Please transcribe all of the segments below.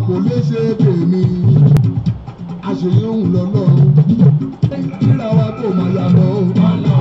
kò lè ṣe tèmi àṣeyọ̀hún lọ́lọ́run kíra wa kò máa yà mọ́ o.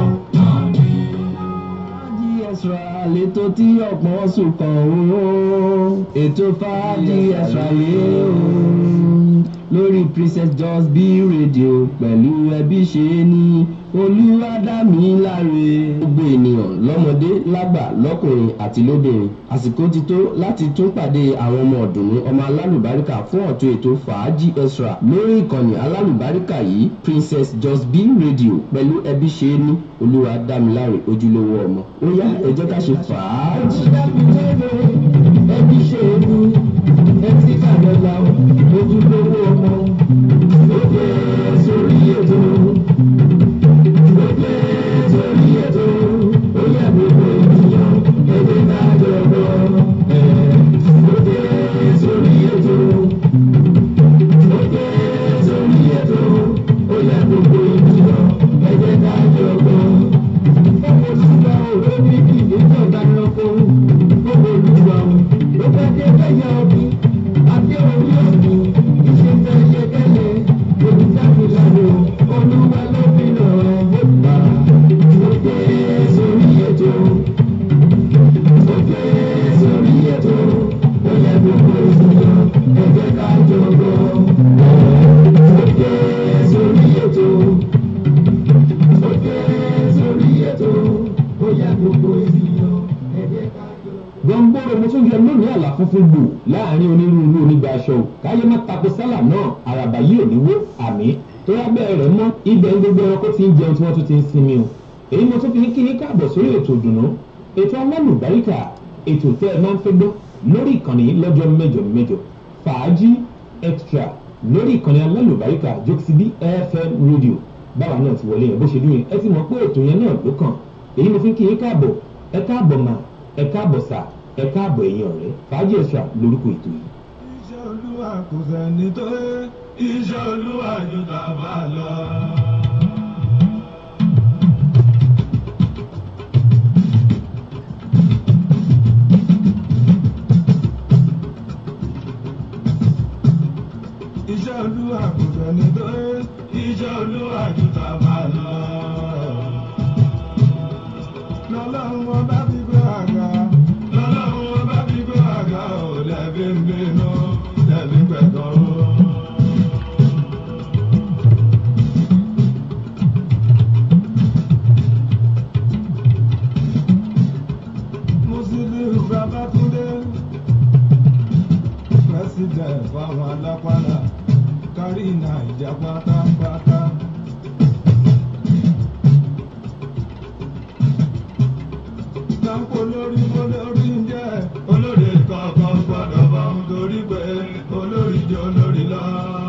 fàájì extra lètò tí ọ̀pọ̀ sùn kàn ó ètò fàájì extra yé o lórí princess just be radio pẹ̀lú ẹbí ṣe ní olúwadámiláre gbogbo ènìyàn lọ́mọdé lágbà lọ́kùnrin àti lóbìnrin àsìkò ti tó láti tún pàdé àwọn ọmọ ọ̀dùnnú ọmọ alálùbáríkà fún ọ̀tún ètò fàájì extra lórí ìkànnì alálùbáríkà yìí princess just be radio pẹ̀lú ẹbí ṣe ní olúwadámiláre ojúlówó ọmọ ó yá ẹ jẹ́ ká ṣe fàájì. ẹbí ṣe ní ẹtí kàdọ́là ojúlówó ọmọ ó dé sórí ètò ó dé sórí ètò ó yẹ gbogbo ènìyàn èdè náà jọ̀bọ̀ ẹ̀ ó dé sórí ètò ó dé sórí ètò ó yẹ gbogbo ènìyàn èdè náà jọ̀bọ̀ ọmọ olùgbà olórí ìdíjọba ẹranko gbogbo olùgbà ló fẹ́ dé lẹ́yìn ọdún àti orí ọdún iṣẹ́ fẹ́ ṣe kẹ́lẹ́ olùdámilárò olúwa ló fi ràn án gbọ́dọ̀ ó dé sórí ètò ó dé sórí ètò ó yẹ gbogbo ènìyàn ẹ̀jẹ̀ ká jọ̀gbọ́ ó dé sórí ètò ó dé sórí ètò ó yẹ gbogbo ènìyàn ẹ̀jẹ̀ ká jọ̀gbọ́ gbọ̀ngbọ̀rọ̀ mo tún yẹ lónìí àlà funfun gbò láàrin onírúurú onígbà aṣọ o káyé má tako sálà náà àràbà yìí ò ní wó àmì tó yá bẹ́ẹ̀ rẹ̀ mọ́ ibẹ̀ ń gbogbo ẹranko ti ń jẹun tí wọ́n tún ti ń sinmi o èyí mo tún fi ń kí ní káàbọ̀ sórí ètò ìdùnnú ètò alálùbáríkà ètò tẹ́ ẹ máa ń fẹ́ gbọ́ lórí ìkànnì lọ́jọ́ mẹ́jọ mẹ́jọ fàájì extra lórí ìkànnì alálùbáríkà jókòsíbí fm radio báwa náà ti wọlé yẹn bó ṣe dún yẹn ẹ ti mọ̀ pé ètò yẹn náà ló kàn èyí mo fi ń kí ní káàbọ̀ ẹ káàbọ̀ mà ẹ káàbọ̀ sà ẹ káàbọ̀ ẹ̀yin ọ̀rẹ́ fàájì extra lórúkọ ètò yìí. iṣẹ́ olúwa kò sẹ́ni tó yẹ iṣẹ́ olúwa ju tàbá lọ. iṣẹ́ olúwa kò sẹ́ni tó yẹ iṣẹ́ olúwa ju tàbá lọ. lọ́lọ́run wọn bá fi gbé àga lọ́lọ́run wọn bá fi gbé àga ò lẹ́bí ń bínú lẹ́bí pẹ̀tọ́ o. Musiliu Babatunde president fáwọn alápàlà kárí nàìjà pátápátá. Kápò lórí olórí ń jẹ́ olórí kankan gbọ́dọ̀ bá ń torí pé olórí jẹ́ olórí lọ.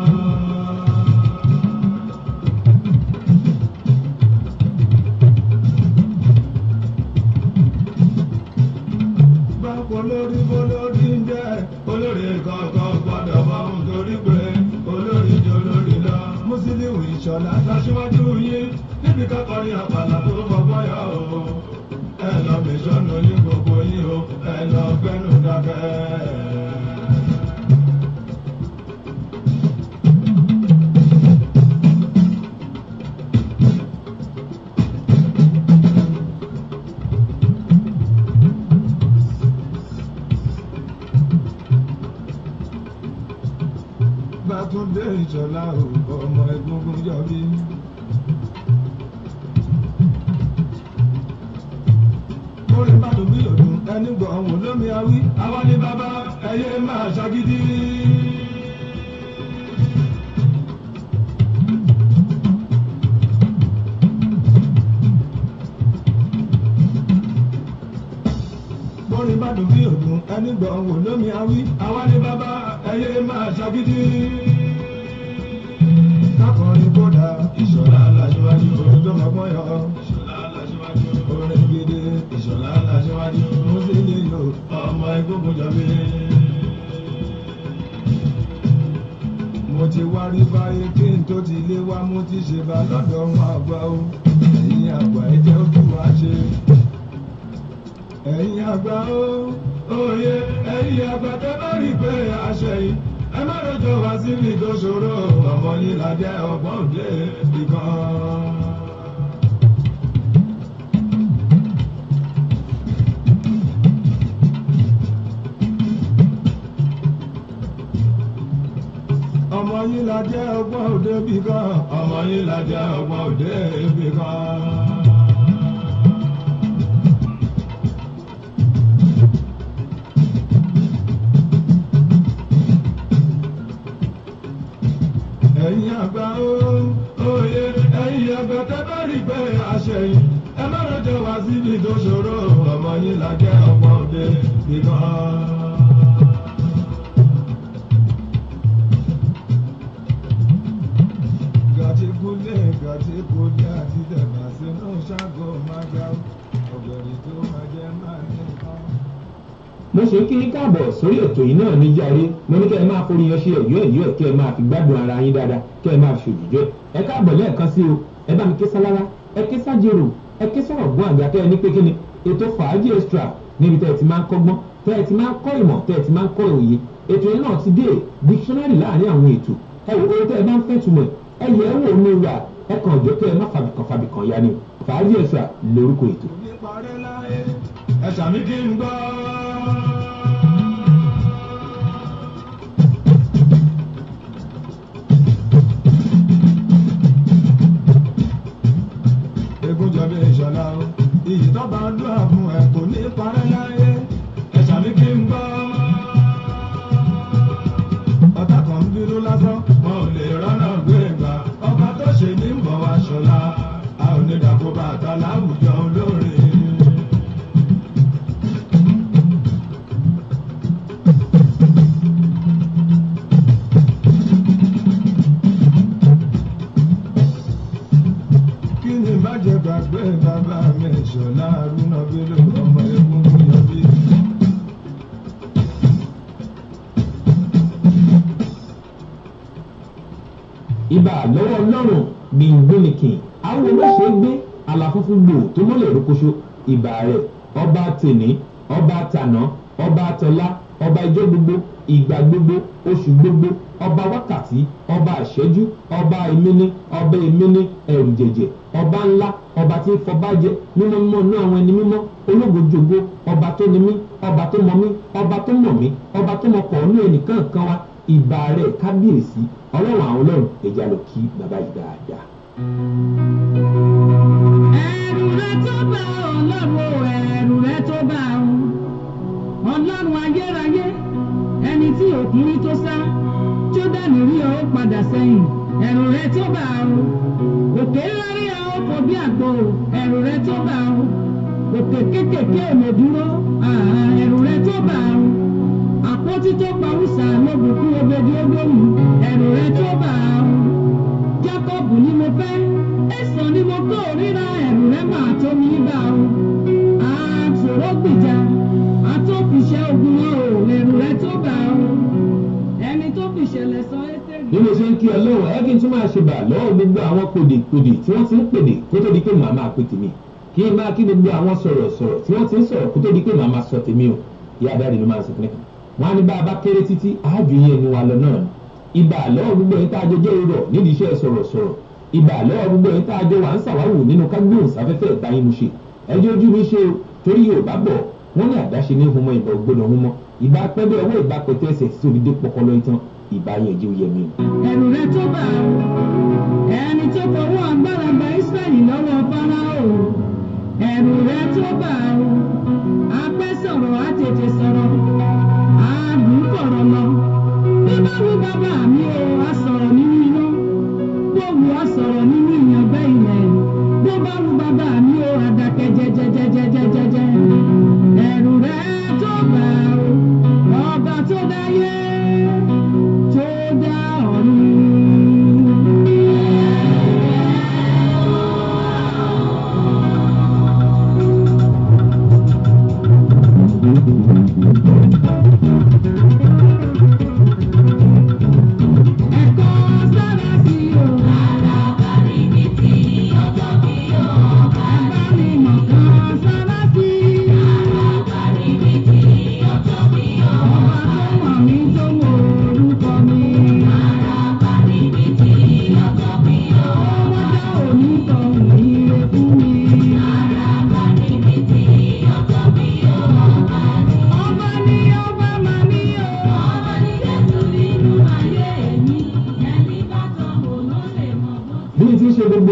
Kápò lórí olórí ń jẹ́ olórí kankan gbọ́dọ̀ bá ń torí pé olórí jẹ́ olórí lọ. Musiliu Ìṣọ̀lá aṣíwájú yín níbi kákọrin àpàlà tó mọ̀ bọ́yà o ẹ lọ bí sọnù ní gbogbo yín o ẹ lọ gbẹnu dákẹ́. Bátúndé Ìṣọ̀lá o ọmọ egungun jọbí. orin bàdùn bí òdùn ẹni gbọ́ ọ̀hún lómi awí. àwa ni bàbá ẹyẹ máa ṣagídí. orin bàdùn bí òdùn ẹni gbọ́ ọ̀hún lómi awí. àwa ni bàbá ẹyẹ máa ṣagídí. kákọrin kódà ìṣọ̀lá aláṣíwájú orin tó mọ̀ pọ́n yọ. ìṣọ̀lá aláṣíwájú orin gidi ìṣọ̀lá aláṣíwájú Musiliu ọmọ egungun jọbí. mo ti wá rí báyé kí n tó ti lé wá mo ti ṣe bá lọ́dọ̀ wọn àgbà o ẹ̀yin àgbà ẹ jẹ́ ojú wa ṣe. ẹ̀yin àgbà o òye ẹ̀yin àgbà tẹ́ bá rí pé àṣẹ yìí ẹ má má rojọ́ wá síbi tó ṣòro ọmọ yìí la jẹ́ ọgbọ́n òde ìkan. ọmọ yìí la jẹ́ ọgbọ́n òde bí kan ọmọ yìí la jẹ́ ọgbọ́n òde bí kan. ẹ̀yin àgbà òye ẹ̀yin àgbà tẹ́ bá rí pé àṣẹyìn ẹ má rọjò wá síbi tó ṣòro ọmọ yìí la jẹ́ ọgbọ́n òde bí kan. gàtíkúlé gàtíkúlé àti dẹ̀gbà sínú ṣáàgó máa ga ọ̀gbẹ̀rì tó máa jẹ́ máa ní nǹkan. mo ṣe kí ní káàbọ̀ sórí ètò yìí náà ní járe mo ní kẹ́ ẹ máa forí yan ṣe ẹ̀yọ́ ẹ̀yọ́ ẹ̀ kẹ́ ẹ máa fi gbádùn ara yín dáadáa kẹ́ ẹ máa fi òjòjò ẹ káàbọ̀ lẹ́ẹ̀kan sí o ẹ bá mi ké sálára ẹ ké sájèrò ẹ ké sọ̀rọ̀ gbọ́n àgbà kẹ́ ẹ ní pé kí ni ètò fàájì extra níbi tẹ́ ẹ ti máa ń kọ́gbọ́n tẹ́ ẹ ti máa ń kọ́ ìmọ̀ tẹ́ ẹ ti máa ń kọ́ òye ètò yẹn náà ti dé dictionary láàrin àwọn ètò ẹ wò ó tẹ́ ẹ bá ń fẹ́ túmọ̀ ẹ yẹ ẹ wò ní ra ẹ kàn jọ kẹ́ ẹ má fàbìkàn fàbìkàn ya ni fàájì extra lórúkọ ètò. òní parẹ́ láyé ẹ sàmì kí n gbọ́. Egúnjọbí ìṣọ̀lá o, iyì tó bá ń dúrà fún ẹ kò ní parẹ́ láyé ẹ sàmì kí n gbọ́. Ọ̀tá kan ń bínú lásán, wọn ò lè rọ́nà gbé gbà. Ọba tó ṣe ní ń bọ̀ wá ṣọlá, a ò ní dàkó bàtà láwùjọ olórin. kí ni má jẹ gbàgbé bàbá mi ṣọlá arúnà bílò ọmọ egungun yọbí. ibà lọ́wọ́ ọlọ́run gbìngbìnìkìn àwọn olóṣè gbé àlàfúnfún gbò tó mọ́lẹ̀ rókóṣó ibà rẹ̀ ọba tèní ọba tàná ọba tọ́lá ọba ijó gbogbo ìgbà gbogbo oṣù gbogbo ọba wákàtí ọba àṣẹjú ọba ìmíní ọba ìmíní ẹrù jẹjẹ ọba ńlá ọba tí ń fọba jẹ mímọ́ mímọ́ inú àwọn ẹni mímọ́ ológojogo ọba tó ní mí ọba tó mọ mí ọba tó mọ̀ mí ọba tó mọ pọ̀ nínú ẹnìkan kan wa ìbà rẹ̀ kábíyèsí ọlọ́run àwọn ọlọ́run ẹja lọ kí bàbá yìí dáadáa. ẹ̀rù rẹ tó bá ọlọ́run o ẹ̀rù rẹ tó bá o ọlọ́run ayérayé ẹni tí òkìrí tó sá tó dání rí ọ ó padà sẹ́yìn ẹ̀rù rẹ tó bá o òkè ńlá rí ọ ó fò bí àgbo ẹ̀rù rẹ tó bá o òkè kékèké èmò dúró àà, ẹ̀rù rẹ tó bá o àpótí tó pa wùsà lóbùkún obedi ogbóhùn ẹ̀rù rẹ tó bá o jákọ́bù ni mo fẹ́ ẹ̀sán ni mo kó ríra ẹ̀rù rẹ máa tó mi bá o àtòrò gbìjà àtòfiṣẹ́ ogun wọn o ẹ̀rù rẹ tó bá o ẹni tó fi ìṣẹ̀lẹ̀ sọ ẹ́sẹ̀rì. bí mo ṣe ń kí ọlọ́run ẹ kí n tún máa ṣe bà lọ́wọ́ gbogbo àwọn pèdèpèdè tí wọ́n ti ń pèdè kó tó di pé màá máa pè tèmi kí n máa kí gbogbo àwọn sọ̀rọ̀sọ̀rọ̀ tí wọ́n ti ń sọ̀rọ̀ kó tó di pé màá máa sọ tèmi o ìyá adáde ló máa ń sọ fún nìkan wọn á ní bá a bá kéré títí àájú yẹn ni wa lọ náà ni ibà lọ́wọ́ gbogbo ẹ̀yin tá a jọ jẹ́ irọ́ nídìí iṣẹ́ sọ̀rọ̀sọ̀rọ̀ ibà lọ́wọ́ gbogbo ẹ̀yin tá a jọ wà ń ṣàwáwò nínú kágbóhùnsáfẹ́fẹ́ ìbáyín mu ṣe ẹjọ́ ojú mi ṣe o torí Yorùbá bọ̀ wọ́n ní àdáṣe ní humọ ìbọn gbọ́dọ̀ humọ ìbá pẹ́bẹ́ ọwọ́ ìbá pẹ̀tẹ́ ẹsẹ̀ tí òbí dé pọkọlọ ìtàn ìbá yẹn jẹ́ òye mi. ẹ̀rù rẹ tó bá o ẹni tó fọwọ́ agbára gba Ísírẹ́lì lọ́wọ́ Fáráò ẹ̀rù rẹ tó bá o apẹ́ sọ̀rọ̀ á tètè sọ̀rọ̀ àádùn fọ̀rọ̀ lọ bí bá wù bàbá mi o á sọ̀rọ̀ nínú iná bó wù á sọ̀rọ̀ nínú ìyàngbẹ́ ilẹ̀ bó bá wù bàbá mi o àdàkẹ́ jẹjẹjẹjẹjẹjẹjẹ ẹ̀rù rẹ tó bá o ọba tó dáyé tó dá ọ̀run. Ẹ̀kọ́ sára sí o. Ẹ̀bá mi mọ̀ kan sára sí. Ọba tó mọ̀ mí tó mọ̀ orúkọ mi.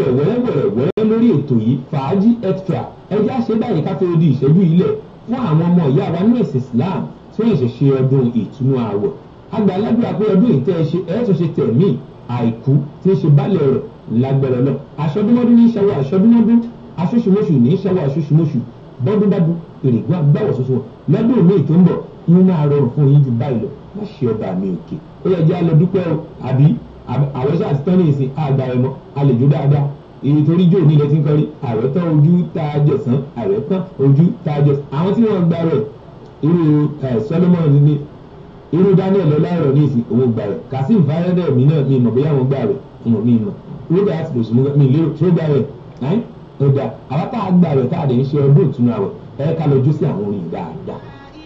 bẹ̀rẹ̀ wẹ́rẹ́wẹ̀rẹ̀ wẹ́rẹ́ lórí ètò yìí fàájì extra ẹjẹ́ àṣẹ báyìí ká fẹ́ di ìṣẹ́jú ilẹ̀ fún àwọn ọmọ ìyá wa ní ẹ̀sìn Islam tí wọ́n ṣe ṣe ọdún ìtúnú àwọ̀ àgbà aládùúgbò pé ọdún ìtẹ́ ẹ ṣe ẹ̀ tún ṣe tẹ̀mí àìkú tí ń ṣe bálẹ̀ rẹ̀ lágbẹ̀rẹ̀ lọ aṣọdúnmọ́dún ní ìṣẹ́wọ́ aṣọdúnmọ́dún aṣoṣùmọ́ṣù ní ìṣẹ́wọ́ aṣoṣùmọ́ṣù bọ́dúnbádún èrègùn agbáwọ̀ ṣoṣo lọ́dún míì tó ń bọ̀ yín máa rọrùn fún yín ju báyìí lọ má ṣe ọba mi òkè ó yẹ jẹ́ alẹ́ dúpẹ́ o àbí àwọn iṣẹ́ àti tọ́ni ìsìn àgbà ẹ̀ mọ́ àlejò dáadáa èyí torí jò ní ilẹ̀ tí ń kọ́rí ààrẹ tán ojú tá a jẹ̀sán ààrẹ tán ojú tá a jẹ̀sán àwọn tí wọ́n gba rẹ̀ irú Solomon ní irú Daniel ọláìrọ̀ ní ìsìn òun gbà rẹ̀ Kasim fayọdẹ mi náà mi mọ̀ bóyá wọn gbà rẹ̀ wọn mi mọ̀ rúdà àti lòsùn mi lérò tó gbà rẹ̀ ẹ́ ọ̀dà àwọn tá a gbà rẹ̀ tá a lè ń ṣe ọdún ìtúnu àwẹ̀ ẹ ká lọ jó sí àwọn orin dáadáa.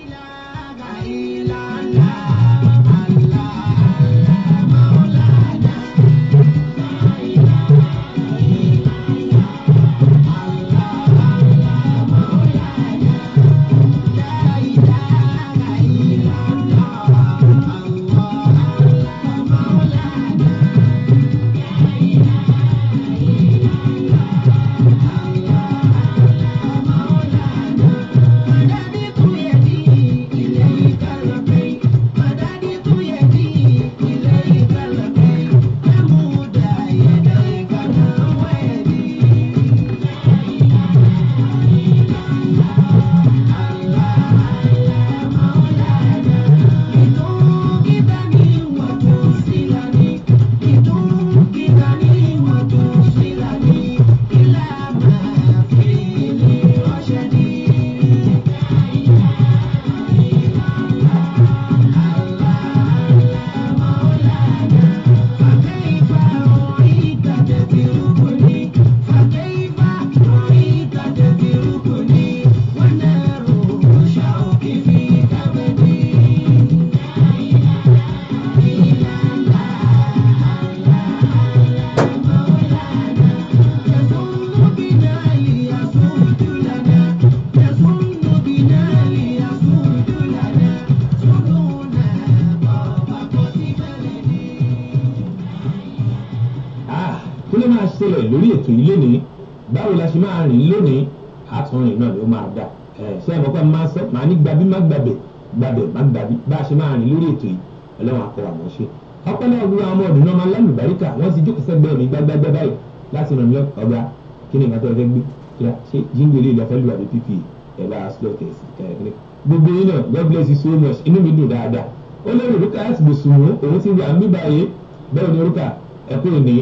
ṣẹlẹ̀ lórí ètò yìí lónìí báwo la ṣe máa rìn lónìí àtúnrìn náà ló máa dà ṣé ẹ mọ̀ pé máa sọ màá ní gbabí má gbàbẹ̀ gbàbẹ̀ má gbàbí bá a ṣe máa rìn lórí ètò yìí ọlọ́run akọ àmọ́ ṣe. ọpọlọ ọgbọ́n àwọn ọmọ ọdún náà máa lálùbáríkà wọ́n ti jókòó sẹ́gbẹ́ mi gbágbágbá báyìí láti ràn mí lọ ọgbà kí ni nǹkan tó fẹ́ gbé ṣé jíǹgbé lè lọ fẹ́ lù àbí pp ẹ̀ bá a slow test kẹ̀kẹ́ gbogbo yín náà God bless you so much inú mi dùn dáadáa ó lérò rúkà láti bùsùn òun ti wà ń bí báyìí bẹ́ẹ̀ ni rúkà ẹ̀kọ́ ìní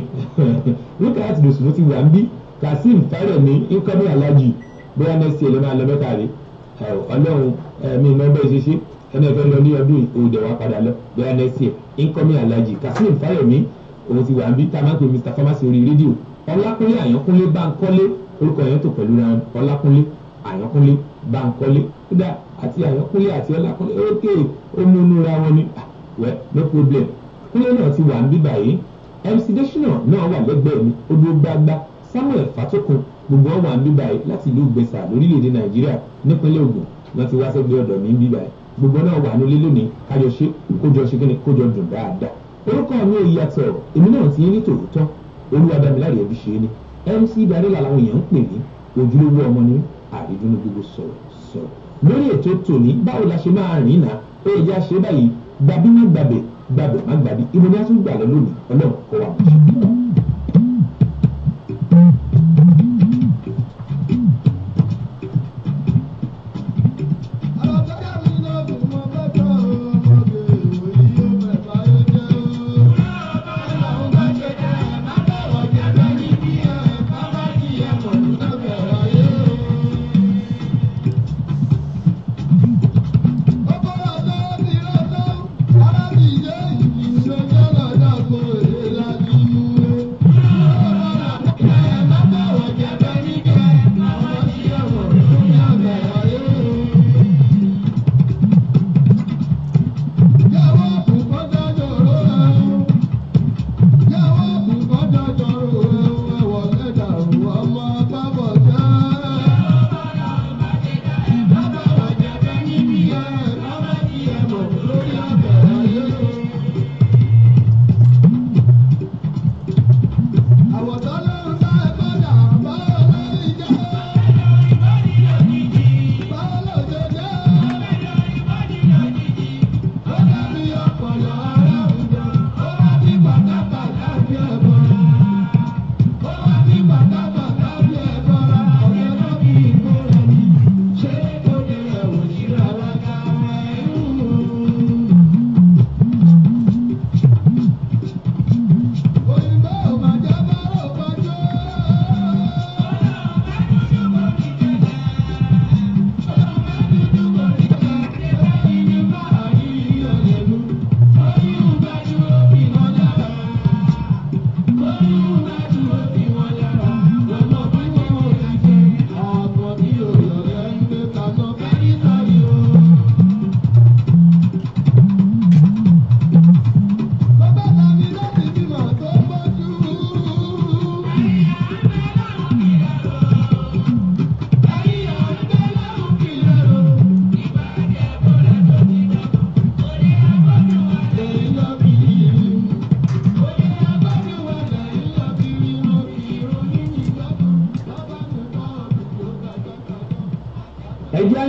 rúkà láti bùsùn ti wà ń bí kazeem fárẹ̀mí nkọ́mí alájì bóyá nẹ́sì ẹ̀ ló máa lọ mẹ́ta rí ọlọ́run ẹ̀mí iná bẹ́ẹ̀ ṣe ṣe ẹni ẹ̀fẹ́ lọ ní ọdún òde wa padà lọ bóyá nẹ́sì ẹ̀ nkọ́mí alájì kazeem fárẹ̀mí òun ti wà ń bí tá a máa ń pè mr pharmacy orí rédíò ọlákúnlé àyànkúnlé báńkọ́lé orúkọ yẹn tó pẹ̀lú ra ọlákúnlé àyànkúnlé báńkọ́lé kódà àti àyànkúnlé àti ọlákúnlé ókè ó mú inú ra wọn ni wẹ́ no problem kúnlé náà ti wà ń bí báyìí mc deshina náà wà lẹ́gbẹ̀ẹ́ mi ó dúró gbágbá samuel fatokun gbogbo wọn wà ń bí báyìí láti ìlú gbèsà lórílẹ̀‐èdè nàìjíríà nípínlẹ̀ ògùn wọn ti wá sẹ́gbẹ́ ọ̀dọ̀ mi ń bí báyìí gbogbo náà wà nílé lónìí kájọ ṣe kójọ ṣe kíni kójọ dùn dáadáa orúkọ mi ò yàtọ̀ èmi náà ti ní tòótọ́ olúwadámiláre ẹbí ṣe ni mc darila làwọn èèyàn ń pè ní ojúlówó ọmọ ní àrídúnú gbogbo sọ̀rọ̀ sọ̀rọ̀ lórí ètò tòní báwo la ṣe máa rìn náà ó yẹ já ṣe báyìí gbàbí má gbàbẹ̀ gbàbẹ̀ má gbàbí ibo ni a tún gbà lọ lónìí ọlọ́run kọ́ wa mọ̀ ṣe. Thank you.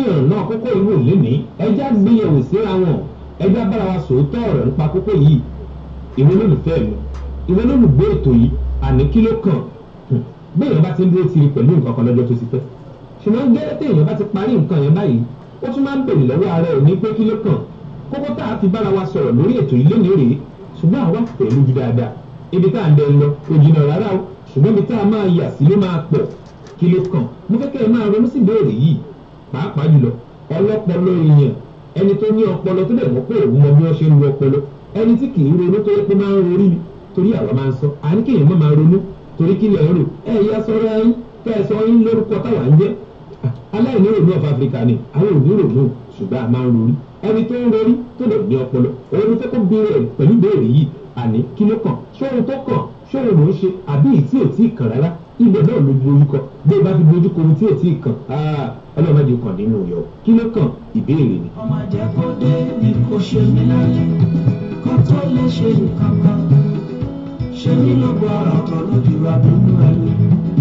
yànnà náà kókó ìwò lénìí ẹjá gbéyẹ̀wò síra wọn ẹjá bára wa sòótọ́ ọ̀rọ̀ nípa kókó yìí ìwé lólùfẹ́ mi ìwé lólùgbé ètò yìí àní kí ló kàn bí èèyàn bá ti ń dúró tiri pẹ̀lú nǹkan kan lọ́jọ́ tó ti pẹ́ ṣùgbọ́n gẹ́gẹ́ tí èèyàn bá ti parí nǹkan yẹn báyìí ó tún máa ń bèrè lọ́wọ́ ara ẹ̀ ní pé kí ló kàn kókó tá a fi bára wa sọ̀rọ̀ lórí ètò yìí lónìí rèé ṣùgbọ́n àwa fẹ́ lójú dáadáa ibi tá à ń dẹ lọ kò jìnnà rárá o ṣùgbọ́n ibi tá a máa yà sí ló máa pọ̀ kí ló kàn mo fẹ́ kẹ́ ẹ máa ronú sí ìbéèrè yìí pàápàá jùlọ ọlọ́pọlọ èèyàn ẹni tó ní ọpọlọ tó dẹ̀ mọ́ pé òun mọ bí wọ́n ṣe ń lu ọpọlọ ẹni tí kì í ronú tó yẹ pé máa ń rorí ni torí àwa máa ń sọ àní kéèyàn má máa ronú torí kí lẹ̀ ń rò ẹ yá sọ́ra yín kẹ́ ẹ sọ yín lórúkọ táwa ń jẹ́ aláìní rònú of Africa ni àwọn òní rònú ṣùgbọ́n a máa ń rorí ẹni tó ń rorí tó lè ní ọpọlọ òun ló fẹ́ kó béèrè pẹ̀lú béèrè yìí àní kí ló kàn ṣóhun tó kàn ṣóhun ló ń ṣe àbí ìtí ò tí ì kàn rárá ibẹ̀ náà ló dojú kọ bí o bá fi dojú kọ ohun tí ò tí ì kàn ọlọ́mọdé kàn nínú yọ kí ló kàn ìbéèrè ni. ọmọ jẹ́ kó dé ní kò ṣe mí láyé kó tó lè ṣe nǹkan kan ṣe mí lógo ọ̀rọ̀ kan lójú abínú ẹni.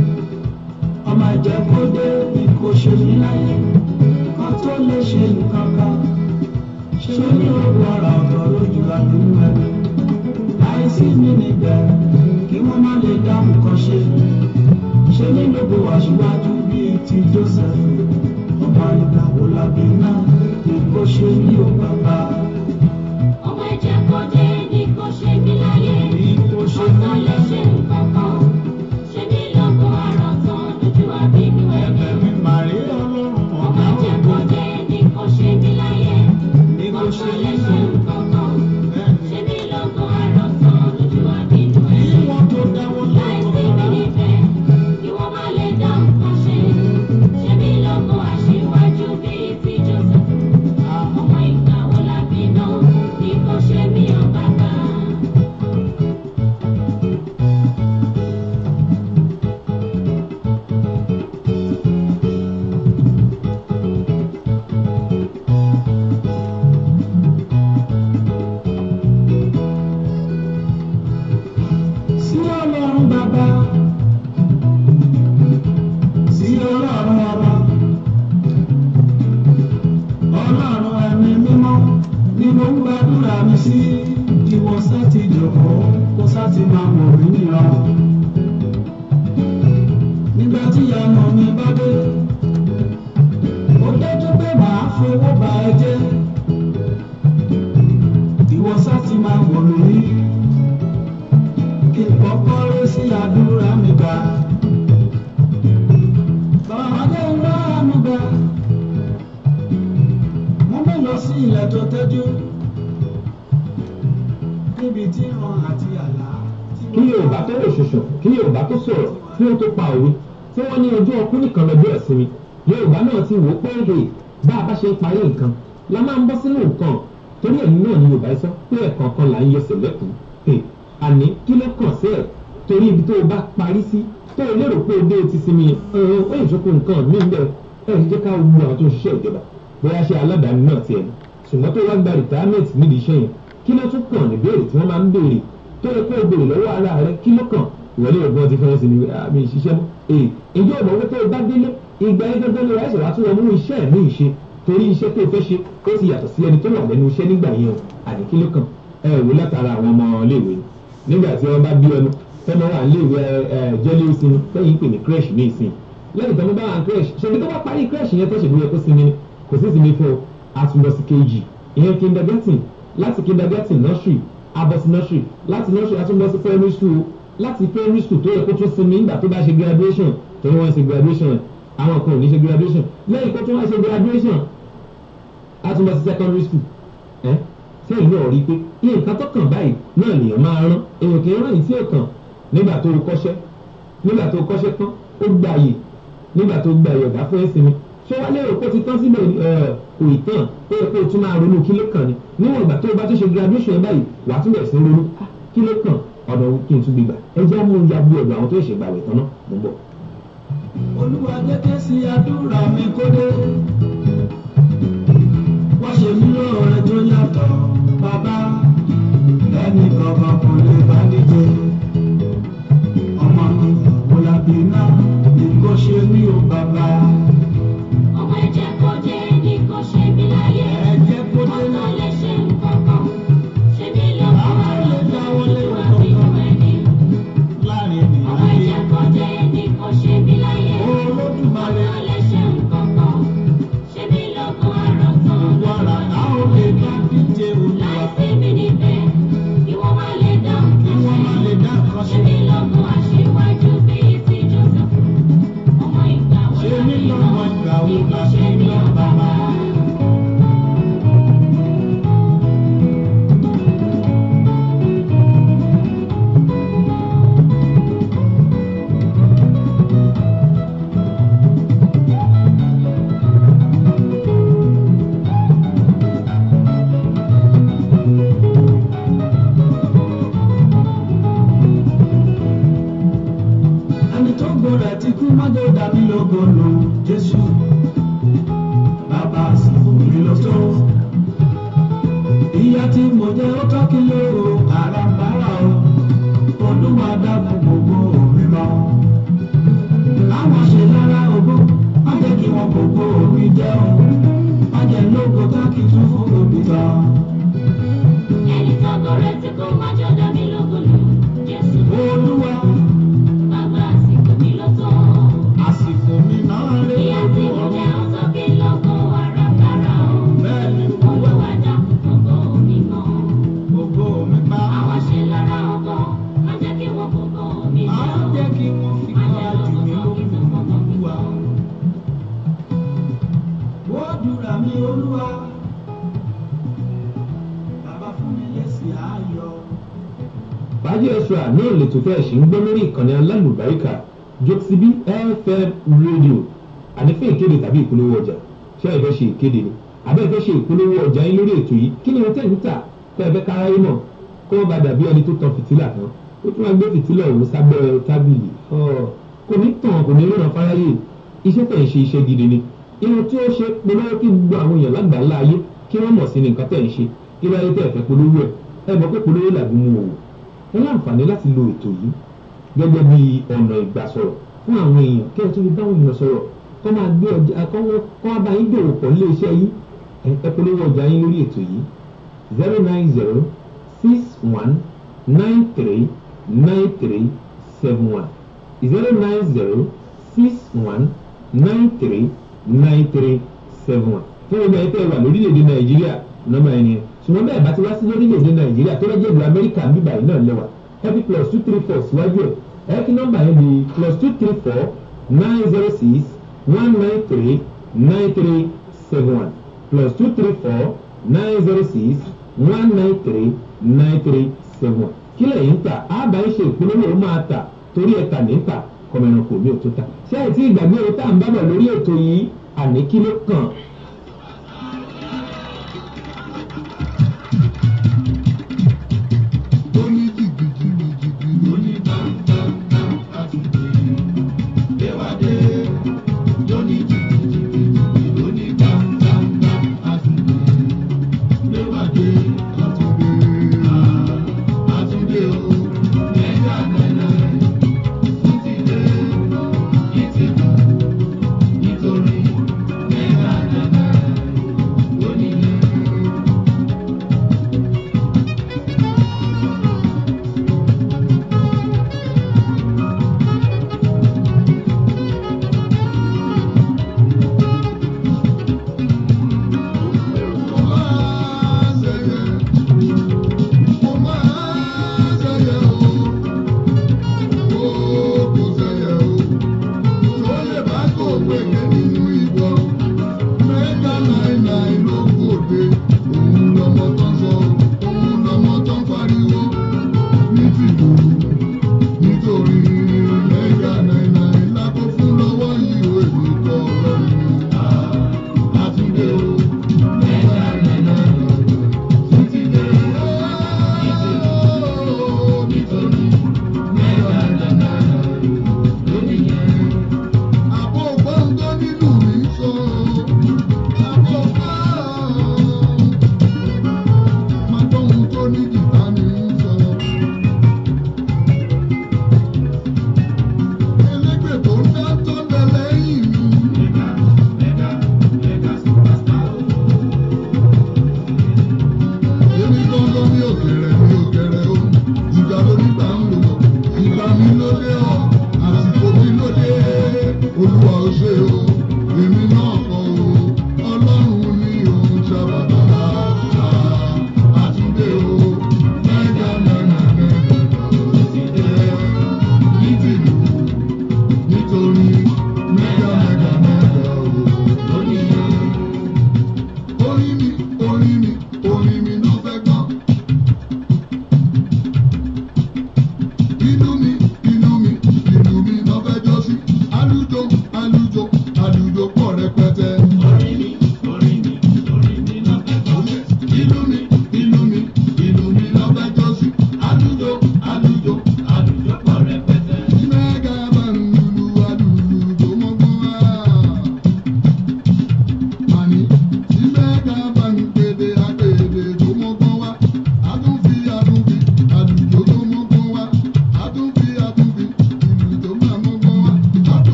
ọmọ jẹ́ kó dé ní kò ṣe mí láyé kó tó lè ṣe nǹkan kan ṣe mí lógo ọ̀rọ̀ kan lójú abínú ẹni. láìsí mi níbẹ̀ kí wọ́n má lè dá nǹkan ṣe ṣe mí lógo aṣíwájú bíi ti Joseph ọmọ ìgbàwó lábí náà ní kó ṣe ní ò bàbá. ọmọ ẹ̀jẹ̀ kò dé ní kò ṣe mí láyé ní kó ṣe kó tó lè ṣe nǹkan kan ṣe mí lógo àrọ̀ tán lójú àbínú ẹ̀bẹ̀ ẹ̀mí. mi màrí ọlọ́run ọmọ ọ̀gá ẹ̀jẹ̀ ògo kò dé ní kò ṣe mí láyé ní kó kó tó ṣe lè ní ṣe láyé. nǹkan kan Bẹ́ẹ̀ni, ṣe mí lógo àrọ̀ tán lójú àbínú kí ẹ̀mí. wọ́n tó dáwọ́ láìsí lọ́wọ́ mi rárá. níbẹ̀ kí wọ́n má lè dá nǹkan ṣe ṣe mí lógo aṣíwájú bíi ti Joseph ọmọ ìgbà wo la bí náà ní kò ṣe mí ò bàbá. sí ọlọ́run bàbá sí ọlọ́run ọmọ ọlọ́run ẹ̀mí mímọ́ ni mo ń gbàdúrà mi sí ìwọ sátì jọ̀kọ́ kó sátì máa wọ̀ mí nìran nígbà tí ìyanu mi bá dé ó dájú pé màá fowó bà ẹ́ jẹ́ ìwọ sátì máa wọ̀ mí kí n kọ́kọ́ rí sí àdúrà mi gbà. Bàbá jẹ́ ńlá mi gbà. Mo mú lọ sí ilẹ̀ tó tẹ́jú. Níbi tí ìran àti àlá. tí kí yorùbá tó lè ṣoṣo kí yorùbá tó sọ̀rọ̀ kí ó tó pa òwe tí wọ́n ní ọjọ́ ọkùnrin nìkan lọ́jọ́ ìsinmi yorùbá náà ti wò ó pé èdè bá a bá ṣe ń parí nǹkan la máa ń bọ́ sínú nǹkan torí ẹ̀mí náà ni yorùbá sọ pé ẹ̀kan kan là ń yọ sẹ̀lẹ̀kùn àní kí ló kàn sí ẹ̀ torí ibi tó o bá parí sí tó o lérò pé o dé o ti sinmi ọ̀hún ó ìjókòó nǹkan mí ń bẹ̀ ẹ̀ ẹ̀ jẹ́ ká wo àwọn tó ń ṣiṣẹ́ ìjọba bóyá ṣe aládàáni náà tiẹ̀ ní ṣùgbọ́n tó wá gba retirement nídìí iṣẹ́ yẹn kí ló tún kàn ní béèrè tí wọ́n máa ń béèrè tó yẹ kó o béèrè lọ́wọ́ ara rẹ kí ló kàn ìwọlé ọgbọ́n ti fẹ́ràn sí ni àmì ìṣiṣẹ́ mọ́ ee ìjọ ìmọ̀ wípé tó o bá délé ìgbà yẹn gẹ́gẹ́ ni wàá ṣe wàá tún lọ mú iṣẹ́ mi ìṣe torí iṣẹ́ tó o fẹ́ ṣe ó ti yàtọ̀ sí ẹni tó wà lẹ́nu iṣẹ́ nígbà yẹn o àní kí ló kàn ẹ wò látara àwọn ọmọ iléèwé nígbà tí wọ́n bá bí ẹnu tọ́mọ wà níléèwé ẹ jẹ́lé ó sinmi lẹ́yìn pè ní crèche ní ìsìn lẹ́yìn tọ́mọ bá wà ní crèche ṣèlú tó bá parí crèche yẹn tó ṣèlú yẹ kó sinmi ni kò sí sinmi fún o àtúndọ̀ sí kejì ìyẹn kindergarten láti kindergarten nursery abọ́sí nursery láti nursery àtúndọ̀ sí primary school láti primary school tó yẹ kó tún sinmi nígbà tó bá ṣe graduation tó ní wọ́n ṣe graduation àwọn kan ò ní ṣe graduation lẹ́yìn kó tún wá ṣe graduation àtúndọ̀ sí secondary school ẹ́ sẹ́yìn náà rí i pé nǹkan tó kàn báyìí náà lèèyàn máa rán èèyàn kì í rán yìí tí ò kàn nígbà tó o kọ́ṣẹ́ nígbà tó o kọ́ṣẹ́ tán ó gbà yìí nígbà tó gba ìyọ̀gá fún ẹ̀sìn ṣé wàá lérò pé ó ti tán síbẹ̀ kò ì tán ó yẹ kó o tún máa ronú kí ló kàn ní níwọ̀n ìgbà tó o bá tún ṣe graduation ẹ̀ báyìí wàá tún bẹ̀rẹ̀ sí ronú "Ah, kí ló kàn ọ̀dọ̀ kí n tún gbégbà ẹ jẹ́ mú ya bí ọ̀dọ̀ àwọn tó ṣe gbàwẹ̀ tán náà mo ń bọ̀. Olúwa jẹ́ kí sí àdúrà mi kó dé. Wọ́n ṣe mí lóore tó yàtọ̀ bàbá. Ẹnì kankan kò lè bá níjẹ. Ọmọ mi kò lábì náà ní kó ṣe mí ò bàbá. ọmọ ẹ̀jẹ̀ kò dé mọ́jọ́ dàbí lógo lò jésù bàbá àsìkò mi ló tó ìyá tí mo jẹ́ ó tọ́kí lóró àràbàrà o olúwa dábò gbogbo mi mọ́ àwọn ṣe lára ògbó má jẹ́ kí wọ́n gbogbo mi jẹ́ o má jẹ́ lógo tákì tún fún òbí tán. ẹni tó kọrẹ tí kò má jọ dá mi lógolo jésù olúwa bàbá àsìkò mi ló tó àsìkò mi náà lé ìyá tí mo jẹ́ ó sọ kí lóko àràkàrà o bẹ́ẹ̀ ni olúwa dákun gbogbo mi mọ́ gbogbo mi pa àwọn ṣe lára ọkọ má jẹ́ kí wọ́n gbogbo mi má jẹ́ o jẹ́ kí wọ́n fi má kọ́ jẹ́ àjùmí lóko kí tó lókun gbogbo mi olúwa. tán. wọ́n dúra mi olúwa bàbá fún mi lẹ́sìn ayọ̀. fàájì extra náà lè tó fẹ́ẹ̀ ṣì ń gbọ́ lórí ìkànnì alálùbáríkà jokesibi fm radio àní fún ìkéde tàbí ìpolówó ọjà ṣé ẹ fẹ́ ṣe ìkéde ni àbẹ́ ẹ fẹ́ ṣe ìpolówó ọjà yín lórí ètò yìí kí ni wọ́n tẹ̀ ń tà kọ́ ẹ fẹ́ káráyé mọ̀ kó o bá dàbí ẹni tó tan fìtílà kan ó tún máa gbé fìtílà òun sábẹ́ tábìlì Ọ̀, kò ní tàn kò ní ríran fáráyé iṣẹ́ tẹ̀ ń ṣe iṣẹ́ gidi ni irun tí ó ṣe polówó kí gbogbo àwọn èèyàn lágbàá láàyè kí wọ́n mọ̀ sí ni nǹkan tẹ̀ ń ṣe kí láyé tẹ̀ fẹ́ polówó ẹ̀ ẹ mọ̀ pé polówó làbí mú òwò ẹ láǹfààní láti lo ètò yìí gẹ́gẹ́ bí ọ̀nà ìgbàsọ̀rọ̀ fún àwọn èèyàn kí ẹ tún fi báwọn èèyàn sọ̀rọ̀ kọ́ máa gbé ọjà kọ́ wọ́n kọ́ wá bá yín dòwò pọ̀ nílé iṣẹ́ yín ẹ ẹ polówó ọjà yín lórí ètò yìí zero nine zero six one nine three nine three seven one zero nine zero six one nine three nine three seven one fún ọmọ ẹ tẹ́ wà lórílẹ̀‐èdè nàìjíríà nọ́mbà ẹni ṣùgbọ́n bẹ́ẹ̀ bá ti wá sí lórílẹ̀‐èdè nàìjíríà tó lọ́jọ́ ìlú amẹ́ríkà ń bíbà yìí náà lẹ́wà happy plus two three four síwájú ẹ̀ ẹ kí nọ́mbà yẹn di plus two three four nine zero six one nine three nine three seven one plus two three four nine zero six one nine three nine three seven one kí lẹ́yìn ń tà àbá ń ṣe ìpolówó ó máa tà torí ẹ̀ tà ní ń tà kọ́mẹ́rin kò ní òtún tà ṣé ẹ̀ tí ìgbàgbé ohun tá à ń bá bọ̀ lórí ètò yìí àní kí ló kàn tó ní jìgìjìgìjìgì lóní bámbámbám àtúndé léwádé lóní jìgìjìgìjìgì lóní bámbámbám àtúndé léwádé àtúndé àtúndé o ẹ̀yà nẹ́nẹ́ títí dé ìtìkù nítorí ẹ̀yà nẹ́nẹ́ lónílé.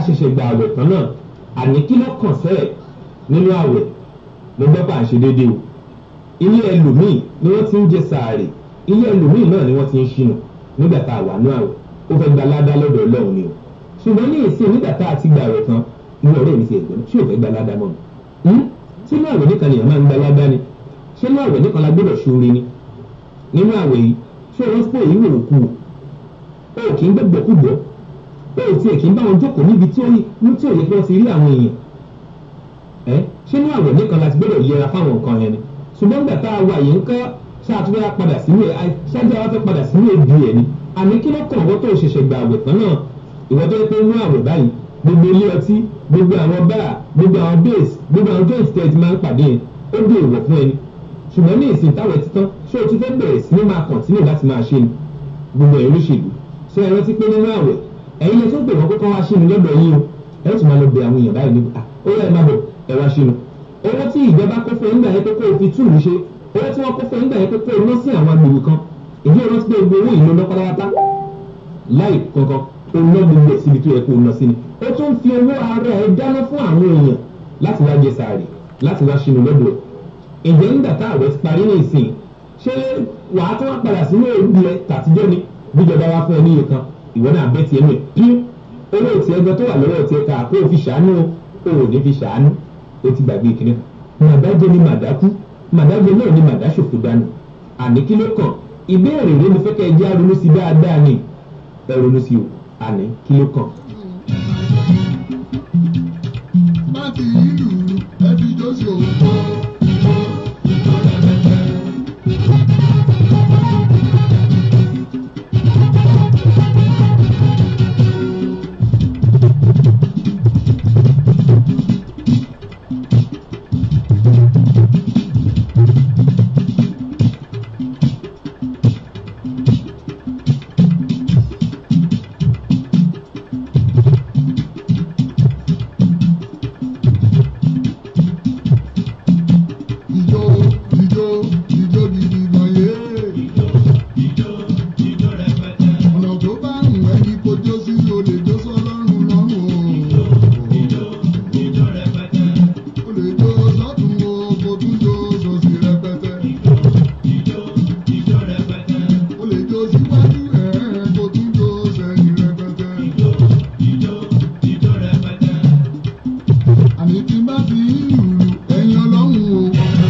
ṣẹ̀ṣẹ̀ gba àwẹ̀ tán náà àní kí ló kàn sẹ́ẹ̀ nínú àwẹ̀ mo gbọ́ pà ń ṣe déédéé o ilé ẹlòmíì ni wọ́n ti ń jẹ sàárè ilé ẹlòmíì náà ni wọ́n ti ń ṣìnà nígbà tá a wà ní àwẹ̀ ó fẹ́ gba ládá lọ́dọ̀ ọlọ́run ni o ṣùgbọ́n ní ìsìn nígbà tá a ti gba àwẹ̀ tán inú ọ̀rẹ́ mi ti ẹ̀gbọ́n ṣé ò fẹ́ gba ládá mọ́ mi sínú àwẹ̀ nìkan nìyẹn máa ń gba ládá ni ṣé ní àwẹ̀ nìkan la gbọ́dọ̀ ṣoore ni nínú àwẹ̀ yìí ṣé o rántí pé èyí wò ó kú o ò kì í gbẹ́gbẹ́ kú gbọ́ o ò tiẹ̀ kì í bá wọn jókòó níbi tí ó yẹ kí wọ́n ti rí àwọn èèyàn ẹ ṣé ní àwẹ̀ nìkan la ti gbọ́dọ̀ yẹra fáwọn nǹkan yẹn ni ṣùgbọ́n gbà tá a wà yìí ń kọ́ ṣáàtúwẹ́ padà sínú ẹ̀ ṣáájú àwọn fẹ́ padà sínú èdè ẹ̀ ni àmì kí ló kàn wọ́n tó ṣẹ̀ṣẹ̀ gba àwẹ̀ tán náà ìwọ́n tó yẹ pé inú àwẹ̀ báyìí gbogbo ilé ọtí gbogbo àwọn báà gbogbo àwọn base gbogbo àwọn joint tẹ̀ ti máa ń pàdé yẹn ó dé ìwọ̀ fún ẹni ṣùgbọ́n ní ìsìn táwọn ẹ̀ títán ṣé o ti fẹ́ bẹ̀rẹ̀ sí ní máa kọ̀ntínú láti máa ṣe ni gbogbo ẹ̀rú olóṣèlú ṣé ẹ rántí pé nínú àwẹ̀ ẹ̀yin lè tún pè wọ́n kókó wá ṣínú lọ́dọ̀ yín o ẹ tún máa lọ bẹ àwọn èèyàn báyìí nípa ó yẹ ẹ má bọ̀ ẹ wá ṣínú owó tí ìjọba kó fún nígbà yẹn pé kó o fi túlù ṣe owó tí wọ́n kó fún nígbà yẹn pé kó o ná sí àwọn agbègbè kan ìdí ìrántí pé gbogbo owó ìlú ná pátápátá láì kankan o ná gbogbo ẹ̀ síbi tó yẹ kó o ná sí ni ó tún fi owó ara ẹ dáná fún àwọn èèyàn láti wá jẹ sàárì láti wá ṣínú lọ́dọ̀ ẹ̀ ǹjẹ́ nígbà tá àwẹ̀ ti parí ní ìsìn ṣé wàá tún wá padà sínú òbí ẹ tàtijọ́ ni bíjọba wá fún ẹ níye kan ìwọ náà bẹ́ tiẹ̀ nù ẹ̀ píú owó tiẹ̀ gan tó wà lọ́wọ́ tiẹ̀ ká kó o fi ṣàánú o ò ní fi ṣàánú o ti gbàgbé kìnìún màdájọ ni màdákú màdájọ náà ni màdáṣòfò dànù àní kí ló kàn ìbéèrè rẹ mo fẹ́ kẹ́ ẹ jẹ́ àrònú sí dáadáa ni ẹ ronú sí o àní kí ló kàn. bá ti ìlú ẹbí jọ́sí òun kọ́ ìjọ ìjọ rẹpẹtẹ. ìjọ ìjọ ìjọ gidi gan yé. ọ̀nà tó bá ń wẹ́ ní kojó sí olè jó sọ́lọ́run lọ́rùn o. o lè jó sọ́tún o kò tún jó sòsì rẹpẹtẹ. o lè jó síwájú ẹ̀ kò tún jó sẹ́yìn rẹpẹtẹ. àní tí bá ti ń lùlù ẹ̀yin ọlọ́run o.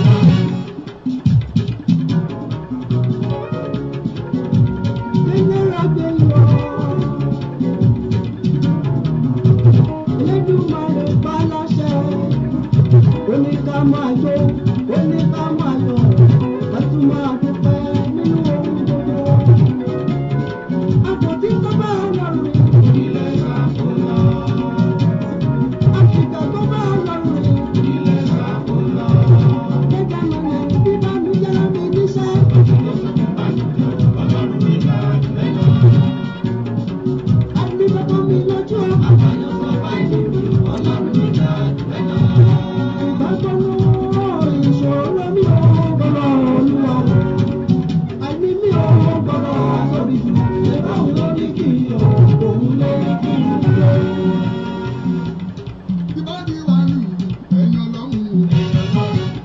tí bá ti wà lùlù ẹ̀yin ọlọ́run o.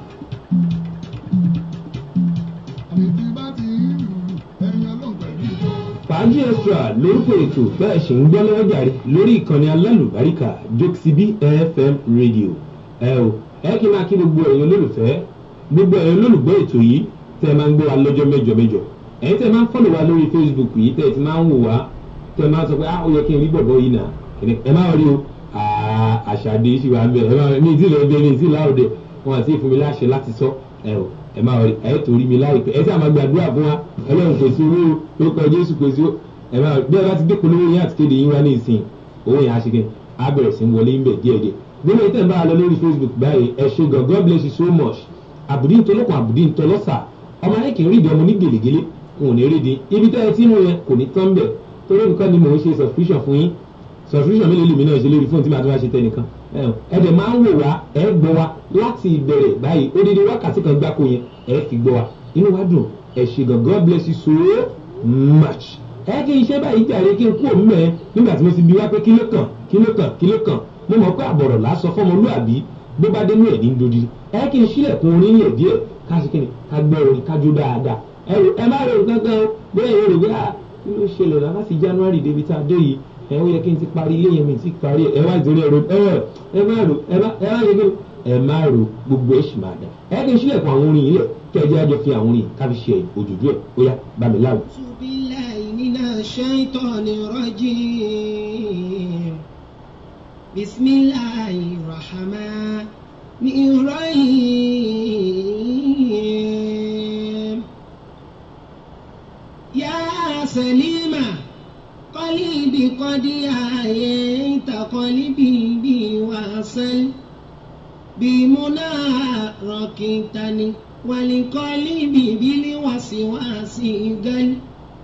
àní tí bá ti ń lùlù ẹ̀yin ọlọ́run pẹ̀lú ìjọ. fàájì extra lórúkọ ètò bẹ́ẹ̀ ṣe ń gbọ́ lọ́wọ́ jàre lórí ìkànnì alálùbáríkà jokesibi fm radio ẹ o ẹ kí n máa kí gbogbo ẹ̀yin olólùfẹ́ gbogbo ẹ̀yin olólùgbọ́ ètò yìí tẹ́ ẹ máa ń gbé wa lọ́jọ́ mẹ́jọ mẹ́jọ ẹ̀yin tẹ́ ẹ máa ń fọ́lọ̀ wa lórí facebook yìí tẹ́ ẹ ti máa ń wò wá tẹ́ ẹ máa ń sọ pé ah ó yẹ kí n rí bọ̀bọ̀ yìí náà kìnìún ẹ máa rí o ah, àṣàdé ṣì wà ń bẹ ẹ máa ní ìdí ìlọ ẹgbẹ́ ní ìdí ìlàòdẹ wọn àti ìfún mi láṣẹ láti sọ ẹ o ẹ máa rí ẹ tó rí mi láìpẹ́ ẹ sì àmà gbàdúrà fún wa ọlọ́run kò sí owó lórúkọ jésù kò sí owó ẹ máa bí ẹ bá ti gbé polówó yín àti kéde yín wá ní ìsìn owó yẹn á ṣe kí á bẹ̀rẹ̀ sí ń wọlé ń bẹ̀ díẹ̀díẹ̀ gbogbo ìtẹ̀ ń bá a lọ lórí facebook báyìí ẹ ṣe gan god bless you so much àbùdí ntọ́lọ́kùn àbùdí ntọ́lọ́sà ọmọ ayé kì í rídìí ọmọ ní gèlègèlè n ò ní rídìí ibi tẹ́ ẹ tí mú yẹn kò ní tán bẹ̀ torí nǹkan ni mò ń ṣe subscription fún yín subscription mélòó lèmi náà ṣe lórí fóònù tí màá tó wá ṣe tẹnìkan ẹ dẹ̀ máa ń wò wá ẹ gbọ́ wa láti ìbẹ̀rẹ̀ báyìí ó dédé wákàtí kan gbáko yẹn ẹ fi gbọ́ wa inú wa dùn ẹ ṣe gan god bless you so much ẹ kí n ṣe báyìí jàre kí n kú òun mẹ́ nígbà tí mo ti bi wá pé kí ló kàn kí kí ló kàn kí ló kàn mo mọ̀ pé àbọ̀rọ̀ lásán fọmọlúàbí bó bá dénú ẹ̀ ní dodi ẹ kí n sílẹ̀kùn orin yẹ̀ díẹ̀ ká sí kíni ká gbọ́ orin ká jó dáadáa ẹ rò ẹ má rò kankan o bóyá ẹ rò pé à kí ló ṣẹlẹ̀ náà láti january débi tá a dé yìí ẹ ó yẹ kí n ti parí ilé yẹn mi ti parí ẹ wá ìdórí ẹ rò ẹ ẹ má rò ẹ má ẹ má yẹ kí ẹ má rò gbogbo ẹ sì máa dà ẹ kí n sílẹ̀kùn àwọn orin yìí lẹ̀ kí ẹ jẹ́ àjọ fi àwọn orin ká fi ṣe òjòjú ẹ̀ ó yá bá mi láwùjọ. أعوذ بالله من الشيطان الرجيم بسم الله الرحمن الرحيم يا سليمة قلبي قد آيت قلبي بوصل بمنى ركبتني ولقلبي بالوسواس قل